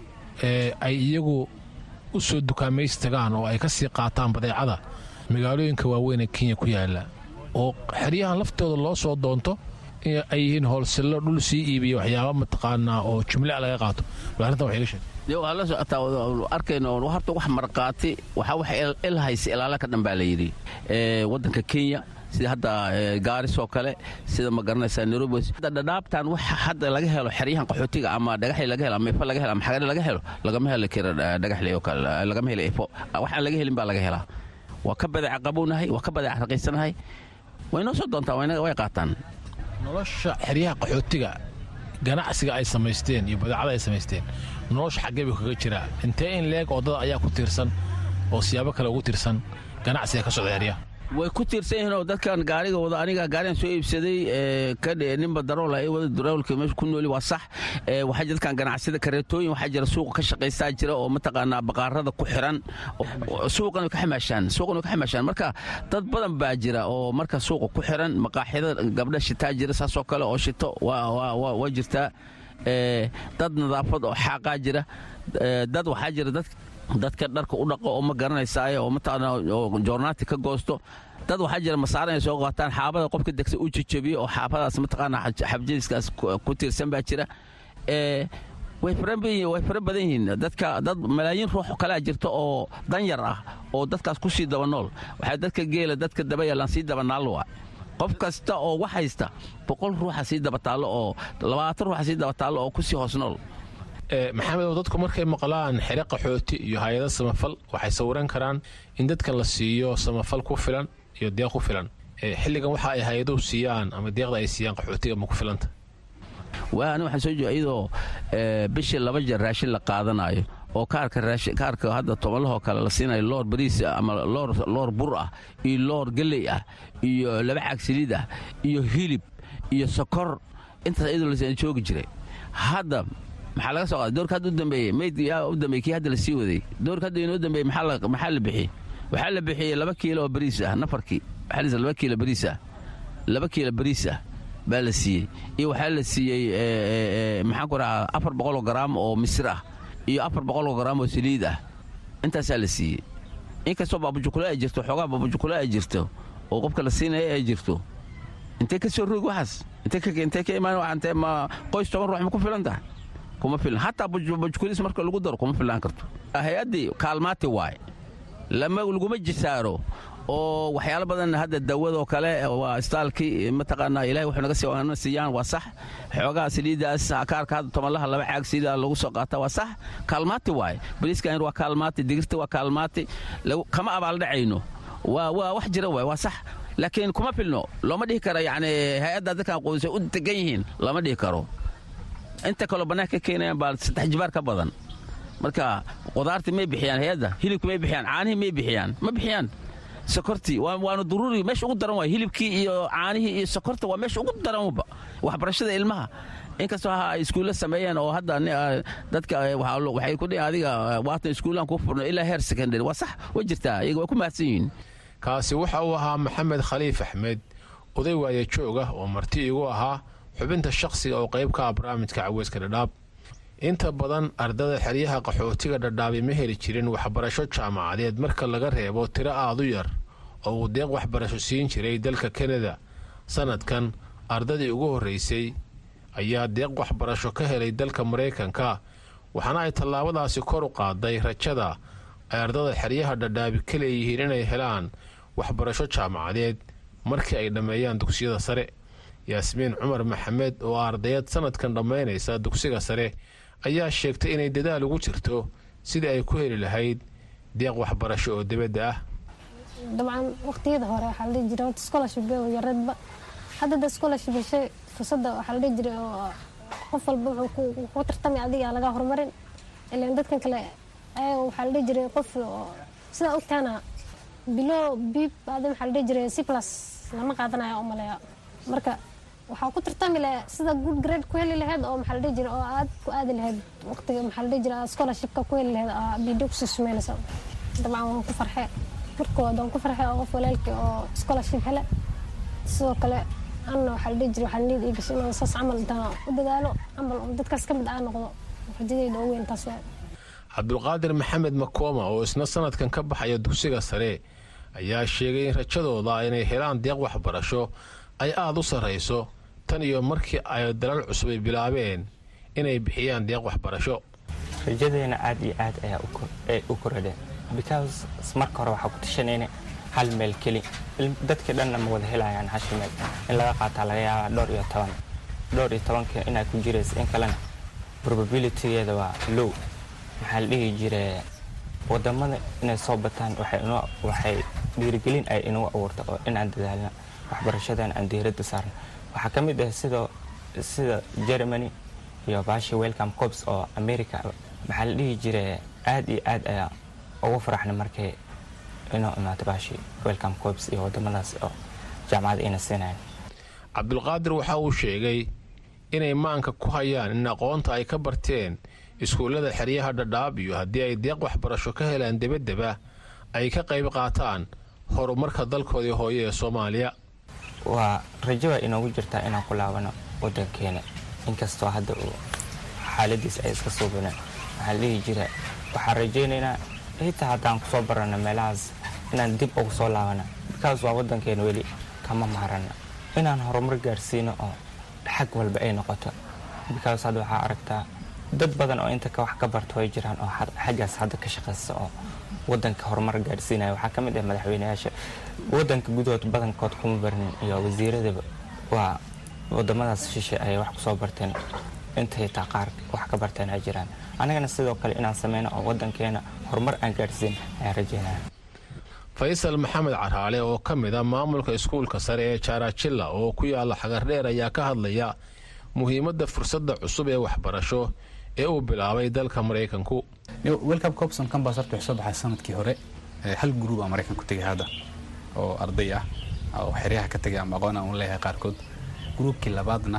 ay iyagu u soo dukaamaystagaan oo ay ka sii qaataan badeecada magaalooyinka waaweyn ee kenya ku yaala oo xeryahan laftooda loo soo doonto ay yihiin hoolsillo dhul sii iibiya waxyaaba mataqaanaa oo jumlea laga qaato bal arrintan wax iga sheeg waa la socotaa arkayno horta wax marqaati waxaa wax ilhaysa ilaala ka dhan baa la yidhi waddanka kenya sida hadda gaaris oo kale sida ma garanaysaa nairobi hadda dhadhaabtan wax hadda laga helo xeryahan qaxootiga ama dhagaxli laga helo ama ifo laga helo ama xagare laga helo lagama heli karo dhagaxli oo kale lagama helo ifo waxaan laga helin baa laga helaa waa ka badeeca qabownahay waa ka badeeca raqiysanahay way noo soo doontaa way qaataan nolosha xeryaha qaxootiga ganacsiga ay samaysteen iyo badeecada ay samaysteen nolosha xaggee buu kaga jiraa intee in leeg oo dad ayaa ku tiirsan oo siyaabo kale ugu tiirsan ganacsiga ka socda xeryaha way ku tiirsan yihiin oo dadkan gaariga wada aniga gaarigan soo iibsaday kadhe ninba daroola ay wada daroolka meesha ku nooli waa sax waxaa jira dadkan ganacsida kareetooyin waxaa jira suuqa ka shaqaystaa jira oo mataqaanaa baqaarada ku xiran suuqan way ka xamaashaan suuqan way ka xamaashaan marka dad badan baa jira oo marka suuqa ku xiran maqaaxida gabdha shitaa jira saasoo kale oo shito waa jirtaa dad nadaafad oo xaaqaa jira dad waxaa jira dad dadka dharka u dhaqo oo ma garanaysaaye oo mataqaana oo joornaati ka goosto dad waxaa jira masaara inay soo qaataan xaabada qofka degsa u jejebiyo oo xaabadaas mataqaana xabjadiskaas ku tiirsan baa jira way fara badan yihiin dadka dad malaayiin ruux kalea jirta oo danyar ah oo dadkaas ku sii daba nool waxaa dadka geela dadka daba yeelaan sii daba naallowa qof kasta oo wax haysta boqol ruuxa sii daba taallo oo labaatan ruuxa sii daba taallo oo ku sii hoos nool maxamed dadku markay maqlaan xere qaxooti iyo hay-ada samafal waxay sawiran karaan in dadka la siiyo samafal ku filan iyo deeq ku filan xilligan waxa ay hay-aduhu siiyaan ama deeqda ay siiyaan qaxootiga ma ku filanta waa ani waxaan soo jeeda iyadoo bishii laba jeer raashin la qaadanayo oo kaarka kaarka hadda tobanlahoo kale la siinayo loor bariis ama loor bur ah iyo loor galley ah iyo laba caag saliid ah iyo hilib iyo sokor intaas iyadoo la joogi jiray hadda maxaa laga soo qaaday doorka hadda u dambeeyey mayd yaa u dambeeyey kii hadda la sii waday doorka hadda inoo dambeeyey maxaa la bixiyey waxaa la bixiyey laba kiilo oo bariis ah nafarkii waxaa la laba kiilo bariis ah laba kiilo bariis ah baa la siiyey iyo waxaa la siiyey maxaan ku dhahaa afar boqoloo garaam oo misir ah iyo afar boqoloo garaam oo saliid ah intaasaa la siiyey inkastoo baabujukule ay jirto xoogaa baabujukule ay jirto oo qofka la siinaya ay jirto intee ka soo roog waxaas intee ka imaan intee ma qoys toban ruux ma ku filan tahay kuma filan hataa bajukulis marka lagu daro kuma filaan karto hay-addii kaalmaati waaye laguma jisaaro oo waxyaalo badan hadda dawadoo kale waa istaalkii mataqaanaa ilahay wuxuu naga siina siiyaan waa sax xoogaha saliidaas kaarka hadda tobanlaha laba caag saliida lagu soo qaata waa sax kaalmaati waaye boliiska waa kaalmaati digirta waa kaalmaati kama abaaldhacayno waa waa wax jira waay waa sax laakiin kuma filno looma dhihi karo yani hay-adda dadkan quudisay u degan yihiin lama dhihi karo inta kaloo bannaanka ka keenayaan baa saddex jibaar ka badan marka qudaartii may bixiyaan hay-adda hilibkii may bixiyaan caanihii may bixiyaan ma bixiyaan sokortii waana duruuri meesha ugu daran waay hilibkii iyo caanihii iyo sokorta waa meesha ugu daranba waxbarashada ilmaha inkastoo ha ay iskuulla sameeyeen oo hadda dadka waxay ku dhihi adiga waatan iskuullaan ku furno ilaa heer secondary waa sax way jirtaa iyaga waa ku mahadsan yihiin kaasi waxa uu ahaa maxamed khaliif axmed oday waaye joog ah oo marti igu ahaa xubinta shakhsiga oo qayb ka ah barnaamijka caweyska dhadhaab inta badan ardada xeryaha qaxootiga dhadhaabi ma heli jirin waxbarasho jaamacadeed marka laga reebo tiro aad u yar oo uu deeq waxbarasho siin jiray dalka kanada sannadkan ardadii ugu horraysay ayaa deeq waxbarasho ka helay dalka maraykanka waxaana ay tallaabadaasi kor u qaaday rajada ay ardada xeryaha dhadhaabi ka leeyihiin inay helaan waxbarasho jaamacadeed markii ay dhammeeyaan dugsiyada sare yaasmiin cumar maxamed oo ardayad sannadkan dhammaynaysa dugsiga sare ayaa sheegtay inay dadaal ugu jirto sidii ay ku heli lahayd deeq waxbarasho oo dibadda ah dabcan waqtiyada hore waxaa la dhihi jiray horta scholarship oo yaradba hadda da scholarship heshay fursadda waxaa la dhihi jiray oo qof walba wuxuu ku tartamay adiga laga horumarin ilaan dadkan kale ayaga waxaa la dhihi jiray qof oo sidaa ogtaana bilo bib adan waxaa la dhihi jiray c plus lama qaadanayo u maleeya marka waxaa ku tartami lahayd sida good grade ku heli lahayd oo maxaa la dhihi jiray oo aad ku aadi lahayd waqtiga maxaa la dhihi jiray scholarshipka ku heli lahayd aa bidio kusii sumeynaysa dabcan waan ku farxee markooda waan ku farxee oo qof walaalkii oo scholarship hele sidoo kale anna waxaa la dhihi jiray waxaa niyad ii gashay inaan saas camal intaan u dadaalo camal oo dadkaas ka mid aa noqdo rajadayda ugu weyn taas waay cabdulqaadir maxamed makooma oo isna sannadkan ka baxaya dugsiga sare ayaa sheegay in rajadooda inay helaan deeq waxbarasho ay aada u sarrayso tan iyo markii ay dalal cusub ay bilaabeen inay bixiyaan deeq waxbarasho rajadeena aad iyo aad ayaa u koradheen because marka hore waxaa ku tashanayna hal meel keli dadkii dhanna ma wada helayaan hashi meel in laga qaataa laga yaabaa dhowr iyo toban dhowr iyo tobanka inay ku jiraysa in kalena probabilitygeeda waa low maxaa la dhihi jire wadamada inay soo bataan waxay dhiirigelin ay inagu abuurta oo inaan dadaalna waxbarashadan aan diiradda saarna waxaa ka mid ah sidoo sida germany iyo baashi welcome corps oo america maxaa la dhihi jire aad iyo aad ayaa ugu faraxnay markay inoo imaato baashi welcome corps iyo wadamadaas oo jaamacada ina siinayaan cabdulqaadir waxa uu sheegay inay maanka ku hayaan in aqoonta ay ka barteen iskuullada xeryaha dhadhaab iyo haddii ay deeq waxbarasho ka helaan debaddeba ay ka qayb qaataan horumarka dalkoodii hooye ee soomaaliya waa rajo waa inoogu jirtaa inaan ku laabano waddankeena inkastoo hadda uu xaaladiis ay iska suubineen waxaa la dhihi jira waxaan rajaynaynaa xitaa haddaan kusoo barano meelahaas inaan dib ugu soo laabana bikaas waa waddankeena weli kama maarana inaan horumar gaarsiino oo xag walba ay noqoto bikaas hadda waxaa aragtaa dad badan oo inta wax ka barto way jiraan oo xaggaas hadda ka shaqaysta oo wadanka horumar gaarsiinaya waxaa ka mid ah madaxweyneyaasha wadanka gudahood badankood kuma barnin iyo wasiiradaba waa wadamadaas shishe ayay wax kusoo barteen intay taa qaar wax ka barteen ay jiraan anagana sidoo kale inaan sameyno oo wadankeena horumar aan gaarsiin ayaan rajeynaya faysal maxamed caraale oo ka mid a maamulka iskuulka sare ee jaarajilla oo ku yaala xagardheer ayaa ka hadlaya muhiimadda fursadda cusub ee waxbarasho ee uu bilaabay dalka maraykanku welcome copson campus horta wuxuu soo baxay sanadkii hore hal gruub aa maraykan ku tegay hadda oo arday ah oo xeryaha ka tegay ama aqoon aan u leeyahay qaarkood gruubkii labaadna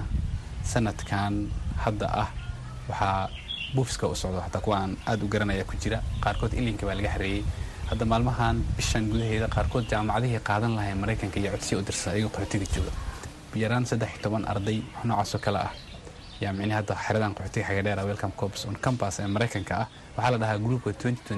sanadkan hadda ah waxaa buufiska u socdo xataa kuwa aan aad u garanaya ku jira qaarkood ilinka baa laga xareeyey hadda maalmahan bishan gudaheeda qaarkood jaamacadihii qaadan lahayn maraykanka iyo codsiya u dirsan ayagoo qaxootiga jooga yaraan saddex iyo toban arday noocaasoo kale ah yaa micnihi hadda xeradan qaxootiga xagadheera welcome corps on campus ee maraykanka ah waxaa la dhahaa gruupka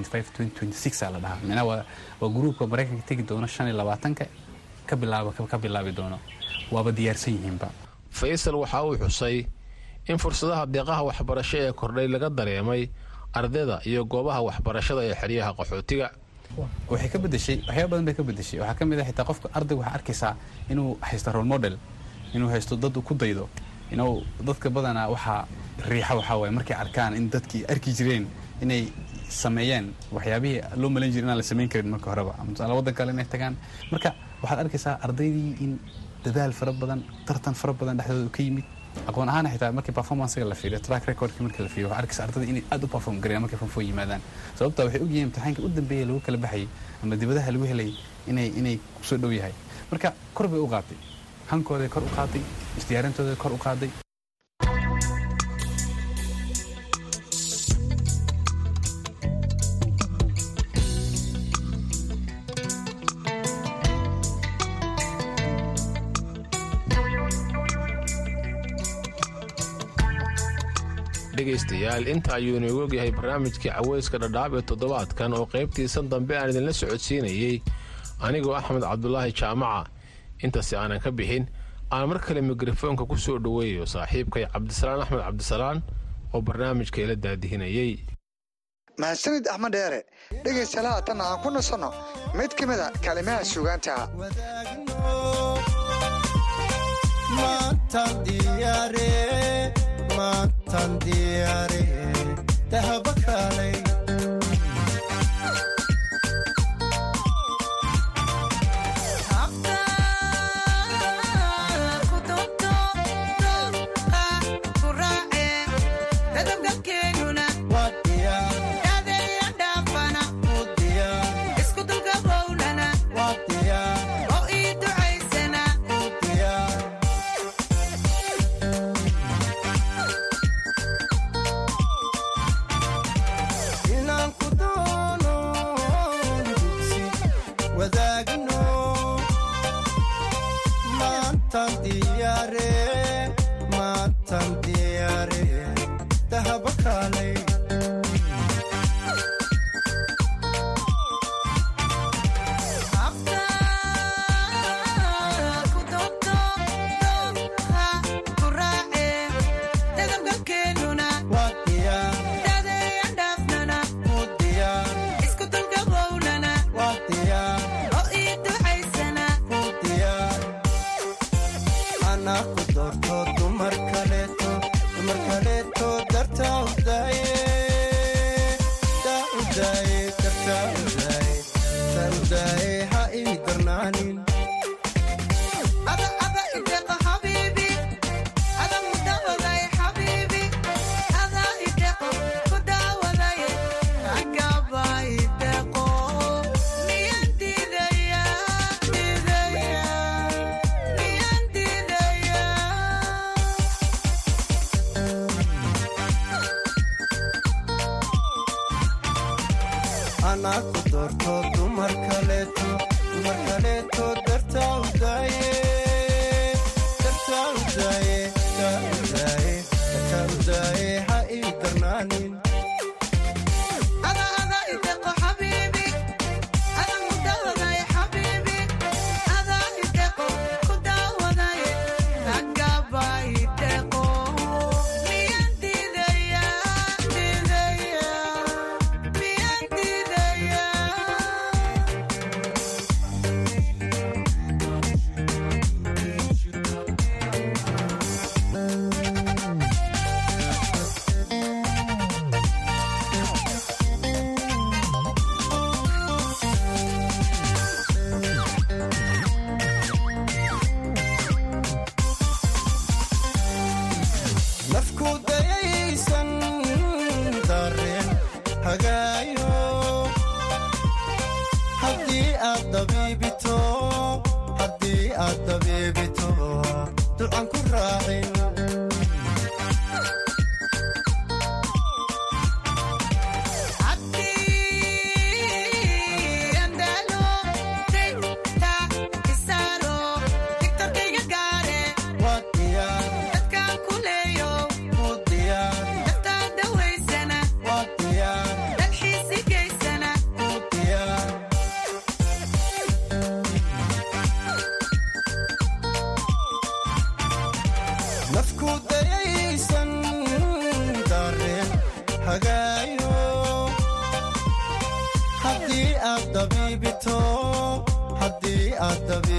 aa la dhahaa micnaha waa waa gruupka maraykanka tegi doono shan iyo labaatanka ka bilaaba ka bilaabi doono waaba diyaarsan yihiinba faysal waxa uu xusay in fursadaha deeqaha waxbarasho ee kordhay laga dareemay ardayda iyo goobaha waxbarashada ee xeryaha qaxootiga waxay ka bedeshay waxyaaba badan bay ka bedeshay waxaa ka mid ah xitaa qofka ardayga waxaa arkaysaa inuu haysto role model inuu haysto dad uu ku daydo inuu dadka badanaa waxaa riixa waxaa waaye markay arkaan in dadkii arki jireen inay sameeyeen waxyaabihii loo malayn jiray inaan la samayn karin marka horeba ama tusaale waddan kale inay tagaan marka waxaad arkaysaa ardaydii in dadaal fara badan tartan fara badan dhexdooda ka yimid aqoon ahaan xitaa markii performancega la fiiriyo track recordkii markii la fiiriyo waxaa arkaysa ardada inay aad u perform gareeyaan markay fanfoo yimaadaan sababta waxay ogyihiin imtixaankii u dambeeyay lagu kala baxayay ama dibadaha lagu helay inay inay kusoo dhow yahay marka kor bay u qaatay hankooday kor u qaaday isdiyaarintooday kor u qaaday dhegaystayaal inta ayuu inoogu ogyahay barnaamijkii caweyska dhadhaab ee toddobaadkan oo qaybtiisan dambe aan idinla socodsiinayey anigoo axmed cabdulaahi jaamaca intaasi aanan ka bixin aan mar kale mikrofoonka ku soo dhoweeyo saaxiibkay cabdisalaan axmed cabdisalaan oo barnaamijka ila daadihinayey mahadsanid axmed dheere dhegaystayaal haatan aan ku nasanno mid ka mid a kalimaha suugaanta maantan diyaare dahaba kaalay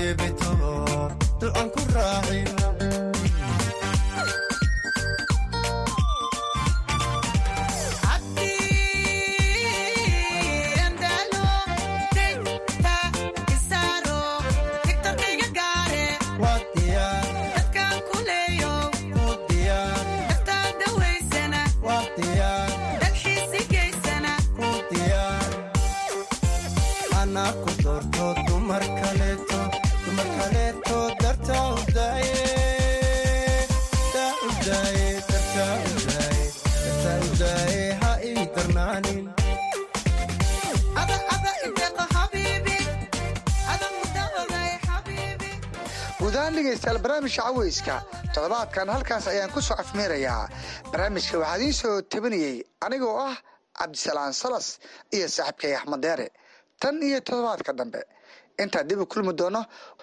xabiibito ducan ku raacin waa diyaar u diyaar waa diyaar ku diyaar anaa ku doorto dumar kaleeto dumar kaleeto dartaa u daaye daa u daaye dartaa u daaye dartaa u daaye ha ii darnaanin guud ahaan dhegaystayaal barnaamijka caweyska toddobaadkan halkaas ayaan ku soo afmeerayaa barnaamijka waxaa idiin soo tabinayey anigoo ah cabdisalaan salas iyo saaxiibkay axmed deere tan iyo toddobaadka dambe intaan dib u kulmi doono